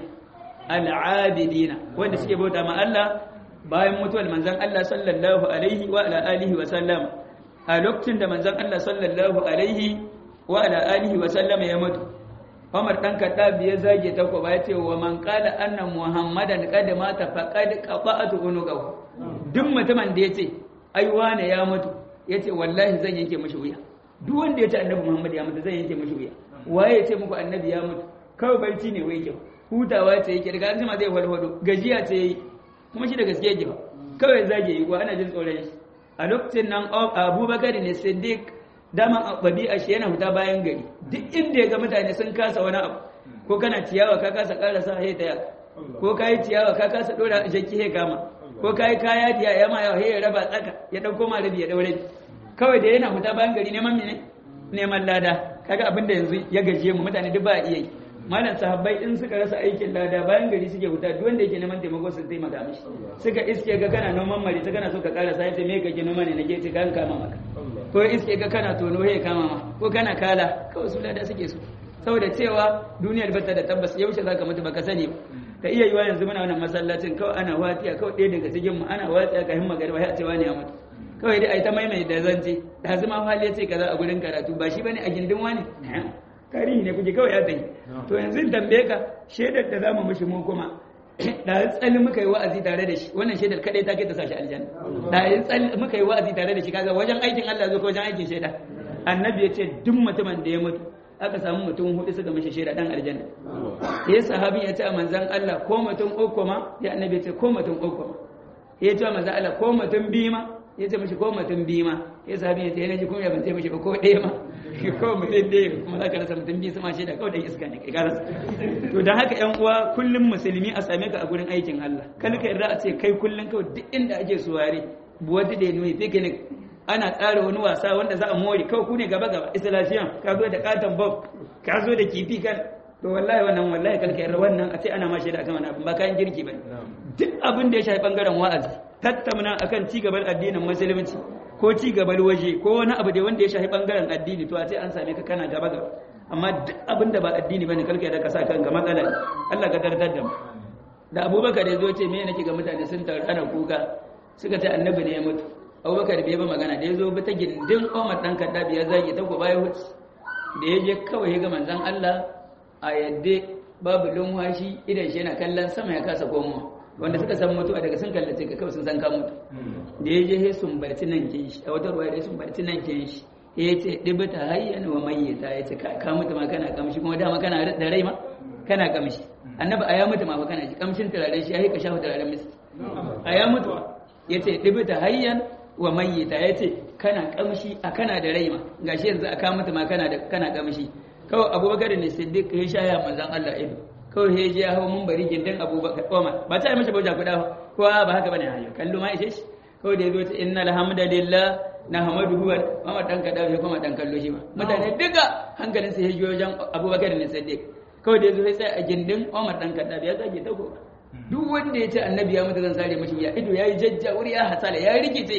al'abidina wanda suke bauta ma Allah bayan mutuwar manzon Allah sallallahu alaihi wa ala alihi wa sallam a lokacin da manzon Allah sallallahu alaihi wa ala alihi wa sallam ya mutu Umar dan Khattab ya zage ta ko ya ce wa man qala anna Muhammadan qad mata faqad qata'tu unuqahu duk mutumin da yace ai wane ya mutu yace wallahi zan yanke mishi wuya duk wanda ya ce annabi Muhammad ya mutu zai yanke mishi wuya waye ya ce muku annabi ya mutu kawai barci ne wai kyau hutawa ce yake daga an zai walwado gajiya ce yi kuma shi da gaske yake ba kawai zage yi ko ana jin tsoron shi a lokacin nan Abubakar ne Siddiq dama babi'a shi yana fita bayan gari duk inda ya ga mutane sun kasa wani abu ko kana ciyawa ka kasa karasa he ta ko kai ciyawa ka kasa dora shakki he kama ko kai kaya diya ya ma ya he raba tsaka ya dauko ma rabi ya daure kawai da yana fita bayan gari neman mene neman lada kaga abin da yanzu ya gaje mu mutane duk ba iya yi malam sahabbai in suka rasa aikin lada bayan gari suke fita duk wanda yake neman taimako sun taimaka mishi suka iske ga kana noman mari ta kana so ka kara sai ta me kake noma ne nake ce kan kama maka ko iske ga kana tono he kama ma ko kana kala kawai su lada suke so saboda cewa duniyar bata da tabbas yaushe zaka mutu baka sani ba ka iya yiwa yanzu muna wannan masallacin kawai ana watiya kawai ɗaya daga cikin mu ana watiya ka himma garba ya ce wani ya mutu kawai dai a yi ta maimai da zance da zama hali ya ce kaza a gurin karatu ba shi bane a gindin wani tarihi ne kuke kawai ya tayi to yanzu in tambaye ka shaidar da zamu mishi mu kuma da tsali muka yi wa'azi tare da shi wannan shaidar kadai ta kai ta sashi aljanna da tsali muka yi wa'azi tare da shi kaga wajen aikin Allah zo ko wajen aikin shaida annabi ya ce duk mutumin da ya mutu aka samu mutum hudu suka mishi shaida dan aljanna ya sahabi ya ce a manzan Allah ko mutum uku ma ya annabi ya ce ko mutum uku ma ya ce a manzan Allah ko mutum biyu ma ya ce mishi ko mutum biyu ma ya sahabi ya ce yana ji kuma ya ban ce mishi ba ko ɗaya ma ko mutum ɗaya kuma za ka rasa mutum biyu sama shaida kawai dan iska ne kai ka rasa to dan haka yan uwa kullum musulmi a same ka a gurin aikin Allah kal ka yarda a ce kai kullum kawai duk inda ake suware buwati da nuni picnic ana tsara wani wasa wanda za a more kawai ku ne gaba gaba islasiyan ka zo da katon bob ka zo da kifi kan to wallahi wannan wallahi kalka yarda wannan a ce ana ma shaida akan wani abu ba kayan girki bane duk abin da ya shafi bangaren wa'azi tattauna akan ci gaban addinin musulunci ko ci gaban waje ko wani abu da wanda ya shafi bangaren addini to a ce an same ka kana gaba gaba amma duk abin da ba addini bane kalka yarda ka sa kanka matsala ne Allah ka dardar da mu da Abubakar ya zo ce me nake ga mutane sun taru ana kuka suka ce annabi ne ya mutu abubakar bai ba magana da ya zo ta gindin omar ɗan kaddabi ya zage ta gobe ya wuce da ya je kawai ya ga manzan Allah a yadda babu lumwashi idan shi yana kallon sama ya kasa komowa wanda suka san mutuwa daga sun kallace ka kawai sun san ka mutu da ya je sai sun barci nan kin shi a wata ruwa da sun barci nan kin shi ya ce ɗibita hayyan wa mayyita ya ce ka mutu ma kana kamshi kuma dama kana da rai ma kana kamshi annabi a ya mutu ma fa kana shi kamshin turaren shi ya ka shafa turaren miski a ya mutu ya ce ɗibita hayyan wa mayyita ya ce kana kamshi a kana da rai ma gashi yanzu a kama ma kana da kana kamshi kawai abubakar ne siddiq ya sha ya manzan Allah ido kawai ya je ya hawo mun bari gindin abubakar Umar ba ta yi mashi bauta kuɗa ba ko ba haka bane hayo kallo ma ishe shi kawai da ya zo ta innal hamdalillah nahmaduhu wa Umar dan kada ya kuma dan kallo shi ba mutane duka hankalin sa ya je wajen abubakar ne siddiq kawai da ya zo sai tsaya a gindin Umar dan kada ya zage ta ko duk wanda ya ce annabi ya mutu zan sare mashi wuya ido ya yi jajja wuri ya hasala ya rikice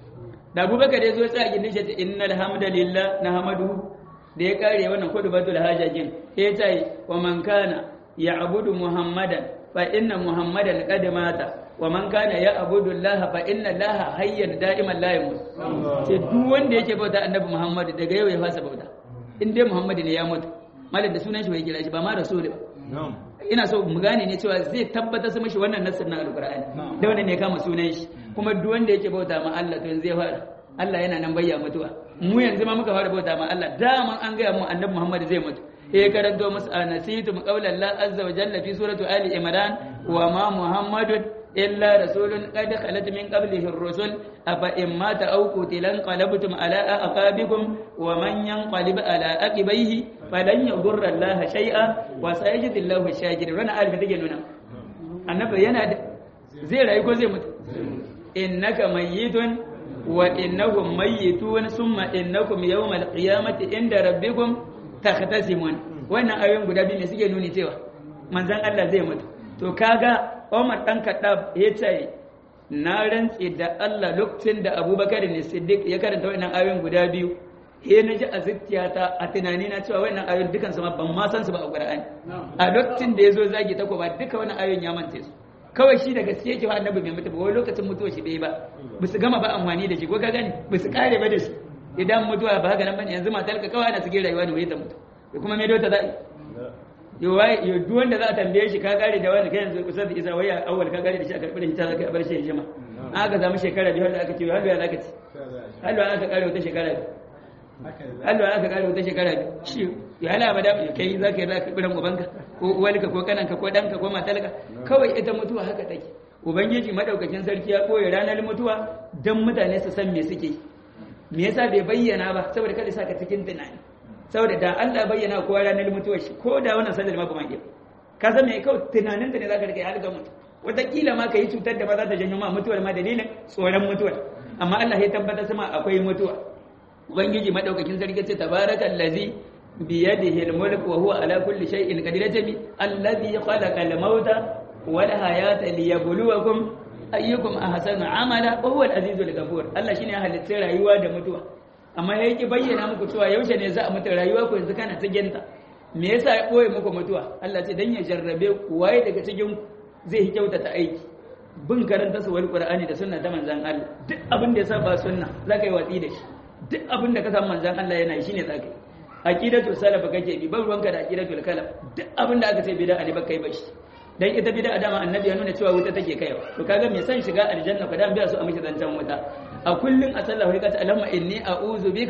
da abubakar ya zo ya tsaya gindin shi ta innal hamdalillah na hamadu da ya kare wannan kudu batul hajajin ya ta yi wa man kana ya abudu muhammadan fa inna muhammadan qad mata wa man kana ya abudu allah fa inna allah hayyan da'iman la yamut ce duk wanda yake bauta annabi muhammad daga yau ya fasa bauta in dai muhammad ne ya mutu malam da sunan shi bai kira shi ba ma rasul ba ina so mu gane ne cewa zai tabbatar su mishi wannan nassin na alqur'ani da wannan ne kama sunan shi kuma duk wanda yake bauta ma Allah to zai fara Allah yana nan bayya mutuwa mu yanzu ma muka fara bauta ma Allah daman an gaya mu annabi Muhammad zai mutu eh karanto musu anasitum qawla Allah azza wa jalla fi suratu ali imran wa ma muhammadun illa rasulun qad khalat min qablihi ar-rusul afa in mata aw qutilan qalabtum ala aqabikum wa man yanqalib ala aqibaihi falan yadurra Allah shay'a wa sayajidu Allahu shakirin wannan alfi take nuna annabi yana zai rayu ko zai mutu innaka mayyitun wa innahum mayyitun summa innakum yawmal qiyamati inda rabbikum takhtasimun wannan ayoyin guda biyu ne suke nuni cewa manzon Allah zai mutu to kaga Umar dan Kaddab ya ce na rantse da Allah lokacin da Abubakar ne Siddiq ya karanta wannan ayoyin guda biyu he na ji a zuciyata a tunani na cewa wannan ayoyin dukan su ma ban ma san su ba a Qur'ani a lokacin da yazo zagi ta ba duka wannan ayoyin ya mance su kawai shi da gaske yake wa annabi bai mutu ba wai lokacin mutuwa shi bai ba ba su gama ba amfani da shi ko ka gani ba su kare ba da shi idan mutuwa ba haka nan bane yanzu matalka kawai ana cikin rayuwa ne wai ta mutu da kuma me dota za'i yo duk wanda za a tambaye shi ka kare da wani kai yanzu kusa da isa waya awwal ka kare da shi a karɓi da hita zaka bar shi ya jima aka samu shekara biyu da aka ce har ya zaka ci halwa aka kare wata shekara biyu halwa aka kare wata shekara biyu shi ya hala ba da kai zaka yi zaka biran ubanka ko uwalka ko kananka ko danka ko matalka kawai ita mutuwa haka take ubangiji madaukakin sarki ya koyi ranar mutuwa dan mutane su san me suke me yasa bai bayyana ba saboda kada saka cikin tunani saboda da Allah bayyana kowa ranar mutuwar shi ko da wannan sallar ma ba ma ka san me kawai tunanin da ne zaka rike har ga mutu wataƙila ma ka yi cutar da ba za ta janyo ma mutuwar ma dalilin tsoron mutuwar amma Allah ya tabbatar sama akwai mutuwa ubangiji madaukakin sarki ce tabarakal ladzi bi yadihi al-mulk wa huwa ala kulli shay'in qadir tabi alladhi khalaqa al-mauta wal hayata liyabluwakum ayyukum ahsanu amala wa huwa al-azizul ghafur Allah shine ya halitta rayuwa da mutuwa amma ya yake bayyana muku cewa yaushe ne za a mutu rayuwa ku yanzu kana cikin ta me yasa ya boye muku mutuwa Allah ce dan ya jarrabe ku waye daga cikin zai yi kyautata aiki bin karanta su wani qur'ani da sunna ta manzon Allah duk abin da ya saba sunna zaka yi watsi da shi duk abin da ka san manzon Allah yana yi shine zaka yi aqidatu salaf kake bi ban ruwanka da aqidatul kalaf duk abin da aka ce bid'a ne baka yi ba shi dan ita bid'a dama annabi ya nuna cewa wuta take kaiwa to kaga me san shiga aljanna ka dan biya su a miki zancan wuta a kullun a sallah wai kace allahumma inni a'udhu bika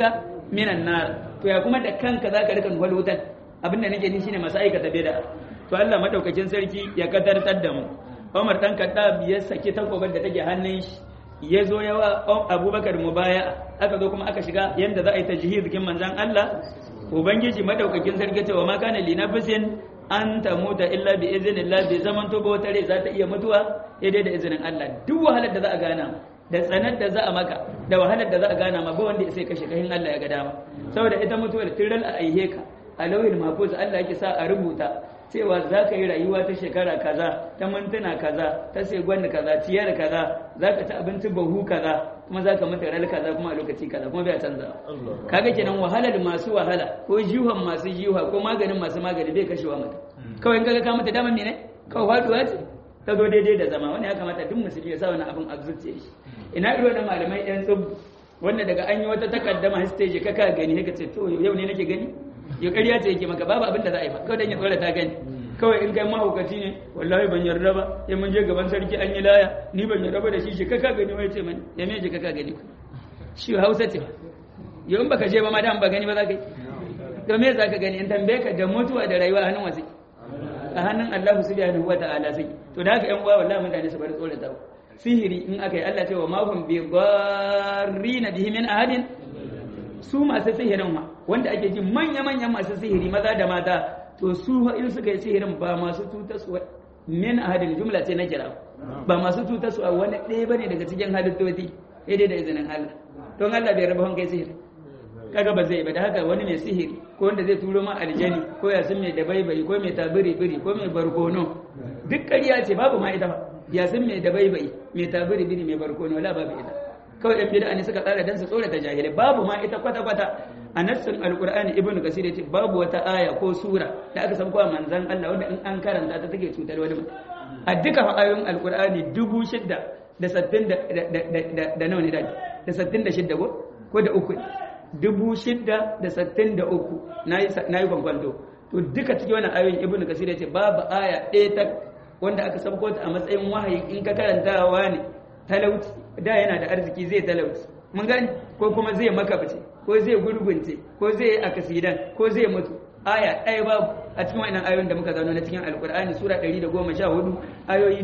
minan nar to ya kuma da kanka zaka rika nuhal wutan abinda nake ni shine masu aikata bid'a to Allah madaukakin sarki ya kadartar da mu Umar dan Khattab ya saki takobar da take hannun shi ya zo yawa Abubakar mubaya aka zo kuma aka shiga yanda za a yi tajhiz kin manzon Allah ubangiji madaukakin sarki cewa ma kana li nafsin an tamuta illa bi iznillah bi zaman to ba wata rai za ta iya mutuwa daidai da izinin Allah duk wahalar da za a gana da tsanar da za a maka da wahalar da za a gana ma ba wanda ya sai kashe kahin Allah ya ga dama saboda ita mutuwar tiral a aihe ka a lauhin mahfuz Allah yake sa a rubuta cewa za ka yi rayuwa ta shekara kaza ta mintuna kaza ta segwanda kaza ciyar kaza za ka ci abinci bahu kaza kuma za ka mutu ral kaza kuma a lokaci kaza kuma bai canza kaga kenan wahalar masu wahala ko jiwon masu jiwa ko maganin masu magani bai kashewa mutum kawai in kaga ka mutu dama mene kawai faduwa ce ta zo daidai da zama wani ya kamata duk musulmi ya sa wani abin a zuciya shi ina irin wannan malamai yan tsubu wanda daga an yi wata takaddama stage ka ka gani ka ce to yau ne nake gani ya ƙarya ce yake maka babu abin da za a yi ba kawai dan ya tsora ta gani kawai in kai mahaukaci ne wallahi ban yarda ba ya mun je gaban sarki an yi laya ni ban yarda ba da shi shi ka ka gani wai ce mani ya me je ka ka gani shi hausa ce yau in baka je ba ma dan ba gani ba za ka yi to me za ka gani in tambaye ka da mutuwa da rayuwa a hannun wasu a hannun Allah subhanahu wata'ala sai to da haka ƴan uwa wallahi mutane su bari tsorata sihiri in aka yi Allah ce wa ma hum bi na bihi min ahadin su masu sihirin ma wanda ake ji manya manyan masu sihiri maza da mata to su in suka yi sihirin ba masu tutaswa min ahadin jumla ce na kira ba masu tutaswa wani ɗaya bane daga cikin halittoci dai da izinin Allah don Allah bai raba kai sihiri kaga ba zai ba da haka wani mai sihiri ko wanda zai turo ma aljani ko ya sun mai dabaibai ko mai tabiri biri ko mai barkono duk ƙarya ce babu ma ita ba ya sun mai dabaibai mai tabiri biri mai barkono wala babu ita kawai ɗan bid'a ne suka tsara dan su tsorata jahilai babu ma ita kwata kwata a nassin alqur'ani ibnu kasir yace babu wata aya ko sura da aka san kowa manzon Allah wanda in an karanta ta take cutar wani mutum a duka ayoyin alqur'ani dubu shidda da sattin da da nawa ne da sattin da shidda ko ko da uku dubu shidda da sattin da uku na yi kwankwanto to duka cikin wani ayoyin ibnu kasir ya ce babu aya ɗaya ta wanda aka sabko ta a matsayin wahayi in ka karantawa ne talauci da yana da arziki zai talauci mun gani ko kuma zai makabce ko zai gurgunce ko zai yi akasidan ko zai mutu aya ɗaya babu a cikin wannan ayoyin da muka zauna na cikin alkur'ani sura 114 ayoyi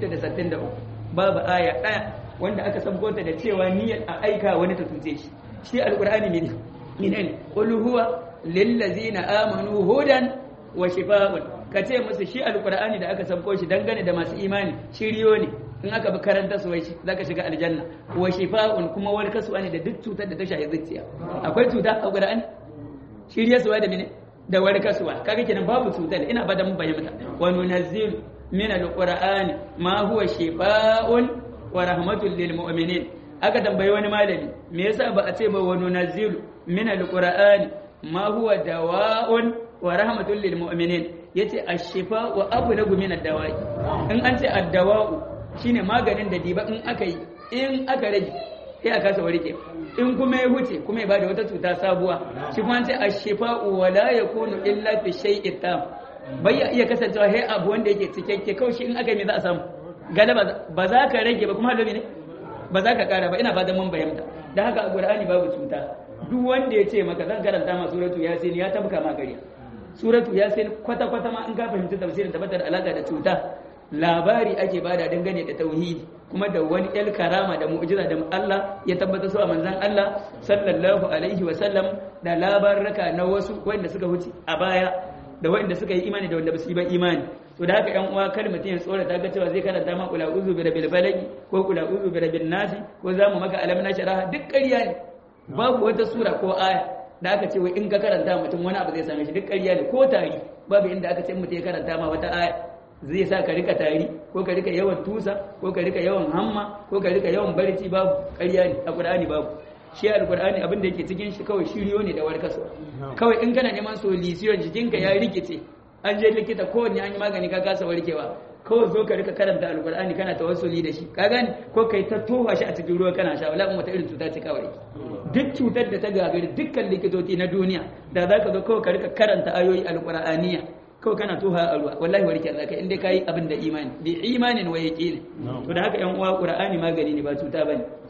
663 babu aya ɗaya wanda aka sabko ta da cewa niyyar a aika wani ta tuce shi shi alkur'ani ne ne qul huwa lillazina amanu hudan wa shifaa'un kace musu shi alkur'ani da aka sabko shi dangane da masu imani shiriyo ne in aka bi karanta su wai zaka shiga aljanna wa shifaa'un kuma wani kasuwa ne da duk cutar da ta shafi zuciya akwai cuta a qur'ani shiriya suwa da mene da wani kasuwa kaga kenan babu cutar ina ba da mun bayyana wa nunazzil min alqur'ani ma huwa shifaa'un wa rahmatul lil mu'minin aka tambayi wani malami me yasa ba a ce ba wa nunazzilu min alqur'ani ma huwa dawa'un wa rahmatul lil mu'minin yace ash-shifa wa ablagu min ad-dawa'i in an ce ad-dawa'u shine maganin da diba in aka yi in aka rage sai aka kasa warke in kuma ya huce kuma ya bada wata cuta sabuwa shi kuma an ce ash-shifa wa la yakunu illa fi shay'in tam bai iya kasancewa sai abu wanda yake cikakke kawai shi in aka yi me za a samu galaba ba za ka rage ba kuma halobi ne ba za ka kara ba ina fatan mun bayyana da haka a qur'ani babu cuta duk wanda ya ce maka zan karanta ma suratu yasin ya tabka ma gariya suratu yasin kwata kwata ma in ka fahimci tafsirin tabbatar alaka da cuta labari ake bada dangane da tauhidi kuma da wani el karama da mu'jiza da Allah ya tabbata su a manzon Allah sallallahu alaihi wa sallam da labarraka na wasu wanda suka wuce a baya da wanda suka yi imani da wanda ba su yi ba imani to da haka yan uwa kar mutum ya tsora ta ga cewa zai karanta ma kula uzu bi rabbil falaki ko kula uzu bi rabbin nasi ko zamu maka alam na sharaha duk ƙarya ne babu wata sura ko aya da aka ce wai in ka karanta mutum wani abu zai same shi duk ƙarya ne ko tari babu inda aka ce mutum ya karanta ma wata aya zai sa ka rika tari ko ka rika yawan tusa ko ka rika yawan hamma ko ka rika yawan barci babu ƙarya ne a Qur'ani babu shi alqur'ani abin da yake cikin shi kawai shiriyo ne da warkaswa kawai in kana neman solution jikinka ya rikice an je likita kowanne an yi magani ka kasa warkewa kawai zo ka rika karanta alkur'ani kana tawassuli da shi ka gani ko kai ta tofa shi a cikin ruwa kana sha wala wata irin cuta ce kawai duk cutar da ta gagari dukkan likitoci na duniya da za ka zo kawai ka rika karanta ayoyi alkur'aniya kawai kana toha a ruwa wallahi warke zaka inda kai abin da imani bi imanin wa yaqin to da haka yan uwa qur'ani magani ne ba cuta bane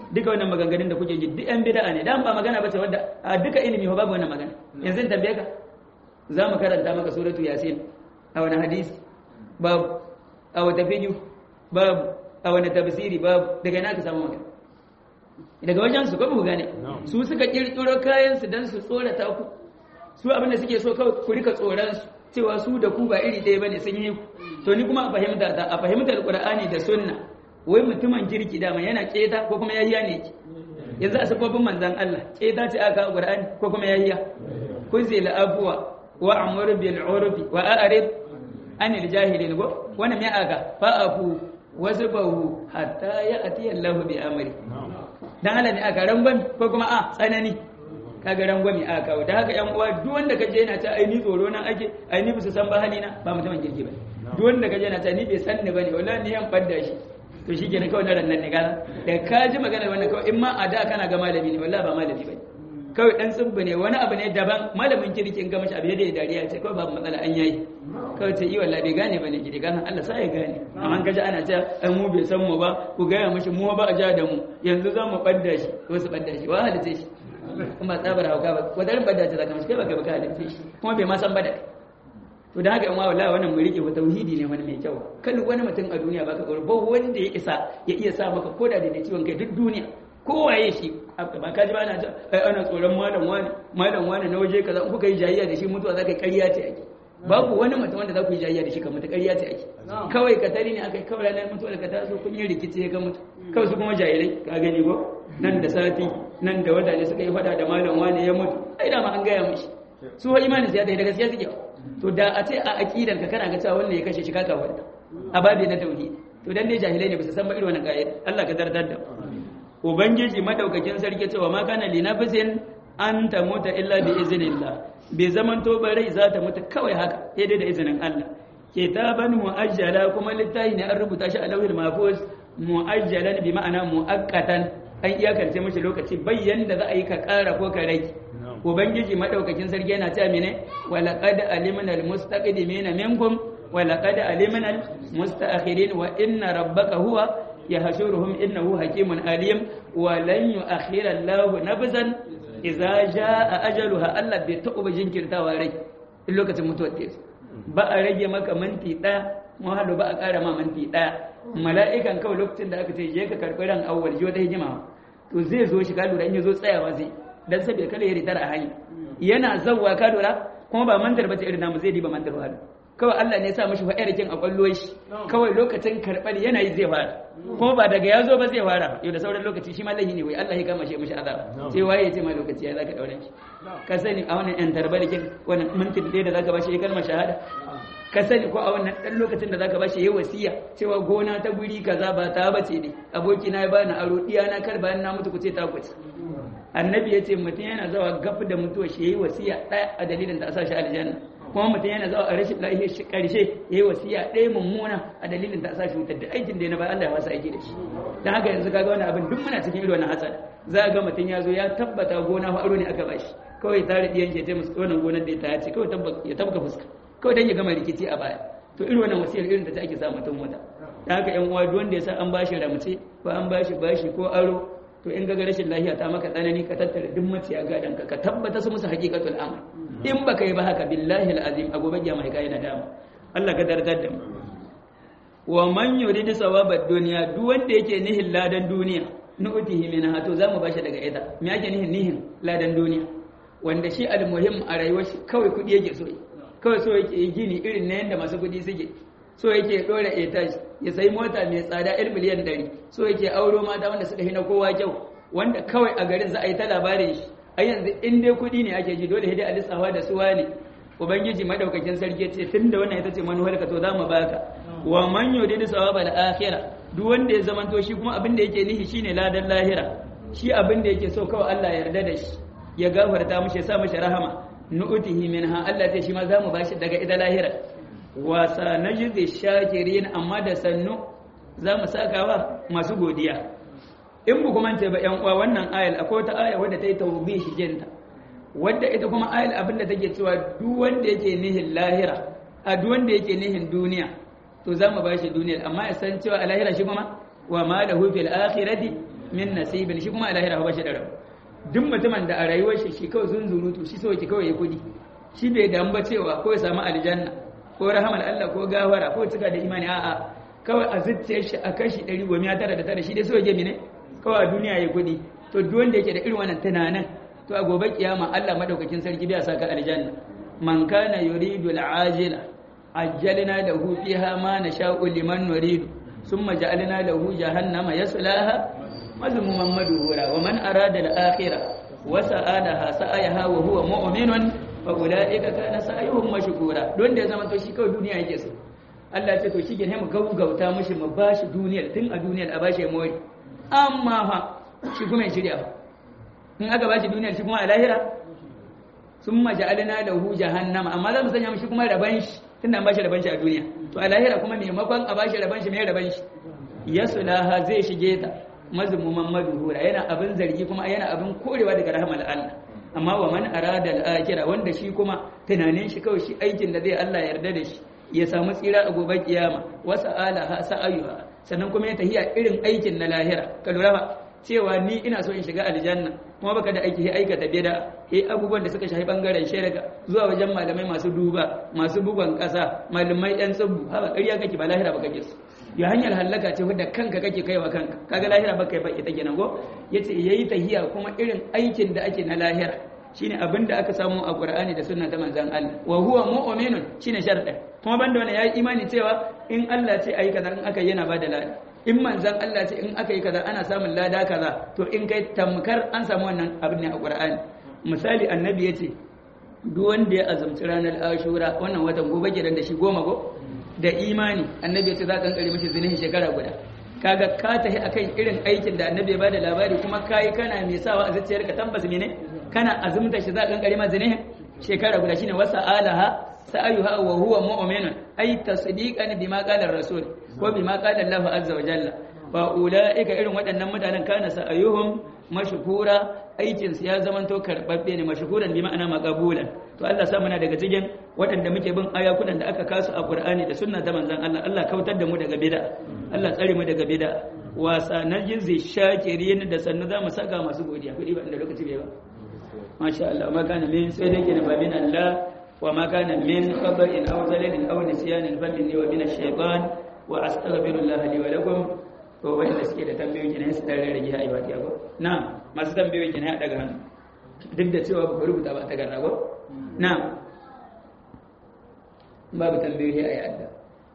duka wannan maganganun da kuke ji duk yan bid'a ne dan ba magana bace wadda a duka ilimi ba babu wannan magana yanzu in tambaye ka za mu karanta maka suratu yasin a wani hadisi babu a wata fiqh babu a wani tafsiri babu daga ina ka samu magana daga wajen su ko ku gane su suka kirkiro kayan su dan su tsorata ku su abin da suke so kawai ku rika tsoron su cewa su da ku ba iri ɗaya bane sun yi ku to ni kuma a fahimta ta a fahimtar qur'ani da sunna wai mutumin kirki dama yana keta ko kuma yahiya ne ki yanzu a sababin manzon Allah keta ce aka qur'ani ko kuma yahiya kuzil afwa wa amr bil urfi wa a'rid anil jahilin go wannan me aka fa afu wasbahu hatta ya'ti Allahu bi amri dan Allah ne aka rangwami ko kuma a tsanani kaga rangwami aka kawo da haka yan uwa duk wanda kaje yana ta ai ni tsoro nan ake ai ni bisa san ba halina ba mutumin kirki ba duk wanda kaje yana ta ni bai san ni bane wallahi ni yan fadda shi to shi kenan kawai na rannan ne gaza da ka ji magana wannan kawai in ma a da kana ga malami ne wallahi ba malami bane kawai dan tsubba ne wani abu ne daban malamin kirki in ga mashi abu da ya dariya ce kawai babu matsala an yayi kawai ce yi wallahi bai gane bane gidi gana Allah sai ya gane amma kaji ana cewa ai mu bai san mu ba ku gaya mishi mu ba a ja da mu yanzu za mu badda shi ko su badda shi wa halice shi kuma tsabar hauka ba wadarin badda ce zaka mishi kai baka baka halice shi kuma bai ma san ba da kai to da haka in wallahi wannan mu rike tauhidi ne wani mai kyau kan wani mutum a duniya baka tsoro ba wanda ya isa ya iya sa maka koda da ciwon kai duk duniya kowaye shi ba ka ji ba ana ta ai ana tsoron malam wani malam wani na waje kaza in kuka yi jayayya da shi mutuwa zaka yi ƙarya ce ake babu wani mutum wanda za ku yi jayayya da shi ka mutu ƙarya ce ake kawai ka tari ne akai kawai ranar mutuwa da ka taso kun yi rikici ya ga mutu kawai su kuma jahilai ka gani ko nan da sati nan da wata ne suka yi fada da malam wani ya mutu ai da ma an gaya mishi su wa imanin ya da gaskiya suke to da a ce a aqidar ka kana ga cewa wannan ya kashe shi kaka wanda a babi na tauhid to dan ne jahilai ne ba su san ba irin wannan kaida Allah ka dardar da ubangiji madaukakin sarki cewa ma kana li nafsin an tamuta illa bi iznillah bai zaman to ba rai za ta mutu kawai haka sai dai da izinin Allah kitaban muajjala kuma littafi ne an rubuta shi a lauhil mahfuz muajjalan bi ma'ana muakkatan an iyakance mishi lokaci bayyan da za a yi ka kara ko ka rage ubangiji madaukakin sarki yana cewa mene wala qad alimna almustaqdimina minkum wala qad alimna almustaakhirin wa inna rabbaka huwa yahshuruhum innahu hakimun alim wa lan yu'akhkhira Allahu nafsan idza jaa ajaluha Allah bai taɓa jinkirtawa rai in lokacin mutuwar ta ba a rage maka minti ɗaya mu haɗu ba a ƙara ma minti ɗaya mala'ikan kawai lokacin da aka ce je ka karɓi ran awwal ji wata hijima to zai zo shi ka lura in ya zo tsayawa zai dan saboda kada ya ritar a hanya yana zawwa ka lura kuma ba mantar bace irin namu zai diba mantar wahala kawai Allah ne ya sa mishi fa'ir kin a kwallo shi kawai lokacin karɓar yana yi zai fara kuma ba daga ya zo ba zai fara yau da sauran lokaci shi ma lahi ne wai Allah ya kama shi mishi azaba sai waye ya ce ma lokaci ya zaka daure shi ka sani a wannan yan tarbalikin wannan mintin da zaka ba shi kalmar shahada ka sani ko a wannan dan lokacin da zaka bashi yayi wasiya cewa gona ta guri kaza ba ta bace ne aboki na ya bani aro diya na kar bayan na mutu ku ce ta kuce annabi yace mutum yana zawa gaf da mutuwa shi yayi wasiya ɗaya a dalilin da a sa shi aljanna kuma mutum yana zawa a rashin lafiya shi karshe yayi wasiya ɗaya mummuna a dalilin da a sa shi wutar da aikin da ya na ba Allah ya masa aiki da shi dan haka yanzu kaga wannan abin duk muna cikin irin wannan hatsari za ga mutum ya zo ya tabbata gona fa aro ne aka bashi kawai tare diyan ke ce musu wannan gonar da ta ce kawai ya tabbata fuska kawai dan ya gama rikici a baya to irin wannan wasiyar irin da ta ake sa mutum wata da haka yan uwa duk wanda ya sa an bashi ramce ko an bashi bashi ko aro to in gaga rashin lafiya ta maka tsanani ka tattara duk maciya gadan ka ka tabbata su musu haqiqatul amr in baka yi ba haka billahi alazim a gobe kiyama kai na dama Allah ka dardar da mu wa man yuridu sawabad dunya duk wanda yake nihin ladan duniya nu'tihi minha to zamu bashi daga ita me yake nihin nihin ladan duniya wanda shi almuhim a rayuwar shi kawai kudi yake so kawai so yake yi gini irin na yadda masu kudi suke so yake dora etage ya sayi mota mai tsada 1 miliyan 100 so yake auro mata wanda suka hina kowa kyau wanda kawai a garin za a yi ta labarin shi a yanzu in dai kudi ne ake ji dole hidai a lissafa da suwa ne ubangiji madaukakin sarki ce tun da wannan ita ce manuwar ka to za mu baka wa man yuridu sawaba al-akhirah duk wanda ya zamanto shi kuma abin da yake nihi shine ladan lahira shi abin da yake so kawai Allah ya yarda da shi ya gafarta mishi ya sa mishi rahama nu'tihi minha Allah sai shi ma zamu bashi daga ita lahira wa sanajzi shakirin amma da sannu zamu sakawa masu godiya in bu kuma ce ba yan uwa wannan ayal akwai wata aya wadda ta yi tawbihi jinta wadda ita kuma ayal abinda take cewa duk wanda yake nihin lahira a duk wanda yake nihin duniya to zamu bashi duniya amma ya san cewa a lahira shi kuma wa ma lahu fil akhirati min nasibin shi kuma a lahira ba shi da rabu duk mutumin da a rayuwar shi shi kawai zunzurutu shi so ki kawai ya kudi shi bai damu ba cewa ko ya samu aljanna ko rahamar Allah ko gawara ko cika da imani a'a kawai a zuciyar shi a kashi ɗari goma tara da tara shi dai so ya gemi ne kawai a duniya ya kudi to duk wanda yake da irin wannan tunanin to a gobe kiyama Allah madaukakin sarki bai saka aljanna man kana yuridu al'ajila ajjalna lahu fiha ma nasha'u liman nuridu thumma ja'alna lahu jahannama yaslaha mazmuman madhura wa man arada al-akhirah wa sa'alaha sa'ayaha wa huwa mu'minun fa ulaika kana sa'yuhum mashkura don da ya zama to shi kawai duniya yake so Allah ya ce to shige ne mu gaugauta mishi mu bashi duniyar tun a duniyar a bashi mori amma fa shi kuma ya shirya fa in aka bashi duniyar shi kuma a lahira sun maja'alina lahu jahannama amma za mu sanya mishi kuma raban shi tunda an bashi raban shi a duniya to a lahira kuma maimakon a bashi raban shi mai raban shi yasulaha zai shige ta mazmuman madhura yana abin zargi kuma yana abin korewa daga rahmar Allah amma wa man arada al-akhirah wanda shi kuma tunanin shi kawai shi aikin da zai Allah yarda da shi ya samu tsira a gobe kiyama wa sa'alaha sa'ayuha sannan kuma ya tahiya irin aikin na lahira ka lura ba cewa ni ina so in shiga aljanna kuma baka da aiki sai aikata bid'a eh abubuwan da suka shafi bangaren shirka zuwa wajen malamai masu duba masu bugon kasa malamai yan tsubbu haba ƙarya kake ba lahira baka kake ya hanyar hallaka ce wadda kanka kake kaiwa kanka kaga lahira baka yi ba ita kenan go yace yayi tahiya kuma irin aikin da ake na lahira shine abin da aka samu a Qur'ani da sunna ta manzon Allah wa huwa mu'minun shine sharɗin kuma banda wannan yayi imani cewa in Allah ce ayi kaza in aka yana bada lada in manzan Allah ce in aka yi kaza ana samun lada kaza to in kai tamkar an samu wannan abin ne a Qur'ani misali annabi ya ce duk wanda ya azumci ranar ashura wannan watan gobe gidan da shi goma go da imani annabi ya ce za ka kankare mishi zinihin shekara guda kaga ka tahi akan irin aikin da annabi ya bada labari kuma kai kana mai sawa a zuciyarka tabbas ne kana azumta shi za ka kankare ma zinihin shekara guda shine wasa alaha sa'ayuha wa huwa mu'minun ay tasdiqan bima qala ar-rasul ko bima qala Allah azza wa jalla fa ulaika irin waɗannan mutanen kana sa'ayuhum mashkura aikin su ya zamanto karbabbe ne mashkuran bi ma'ana maqbulan to Allah sa muna daga cikin waɗanda muke bin ayakunan da aka kasu a Qur'ani da sunna ta manzon Allah Allah kautar da mu daga bid'a Allah tsare mu daga bid'a wasa najzi shakirin da sannu za mu saka masu godiya kudi ba da lokaci bai ba masha Allah ma kana min sai dai kenan babin Allah وما كان من خبر أو زلل أو نسيان فمني ومن الشيطان وأستغفر الله لي ولكم ko wanda suke da tambayoyi kenan su dan rage a ibadi ko na'am masu tambayoyi kenan ya daga hannu duk da cewa ba rubuta ba ta garra ko na'am babu tambayoyi a yadda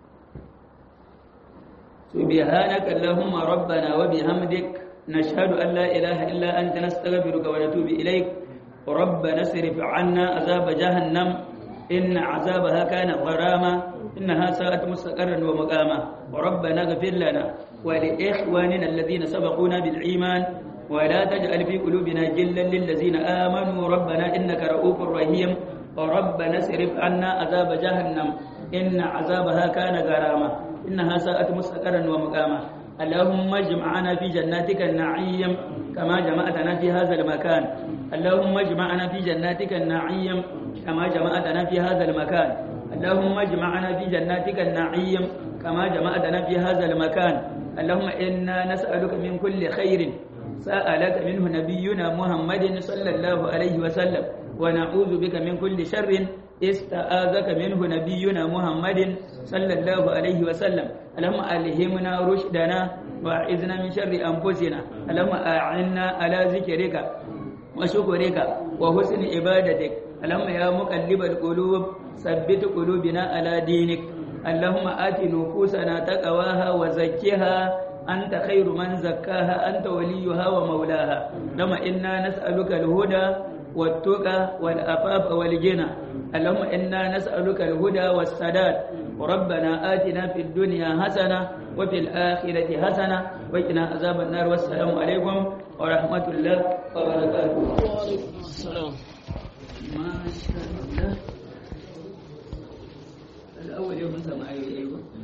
subhanaka allahumma rabbana wa bihamdik nashhadu an la ilaha illa anta nastaghfiruka wa natubu ilaik ربنا اصرف عنا عذاب جهنم إن عذابها كان غراما إنها ساءت مستقرا ومقاما وربنا اغفر لنا ولإخواننا الذين سبقونا بالإيمان ولا تجعل في قلوبنا جلا للذين آمنوا ربنا إنك رؤوف رحيم وربنا اصرف عنا عذاب جهنم إن عذابها كان غراما إنها ساءت مستقرا ومقاما اللهم اجمعنا في جناتك النعيم كما جمعتنا في هذا المكان اللهم اجمعنا في جناتك النعيم كما جمعتنا في هذا المكان اللهم اجمعنا في جناتك النعيم كما جمعتنا في هذا المكان اللهم إنا نسألك من كل خير سألك منه نبينا محمد صلى الله عليه وسلم ونعوذ بك من كل شر استعاذك منه نبينا محمد صلى الله عليه وسلم اللهم ألهمنا رشدنا وأعذنا من شر أنفسنا اللهم أعنا على ذكرك وشكرك وحسن عبادتك اللهم يا مقلب القلوب ثبت قلوبنا على دينك اللهم آت نفوسنا تقواها وزكها أنت خير من زكاها أنت وليها ومولاها اللهم إنا نسألك الهدى والتقى والأفاف والجنى اللهم إنا نسألك الهدى والسداد ربنا آتنا في الدنيا حسنة وفي الآخرة حسنة وقنا عذاب النار والسلام عليكم ورحمة الله وبركاته السلام ما شاء الله الأول يوم سمع أيوه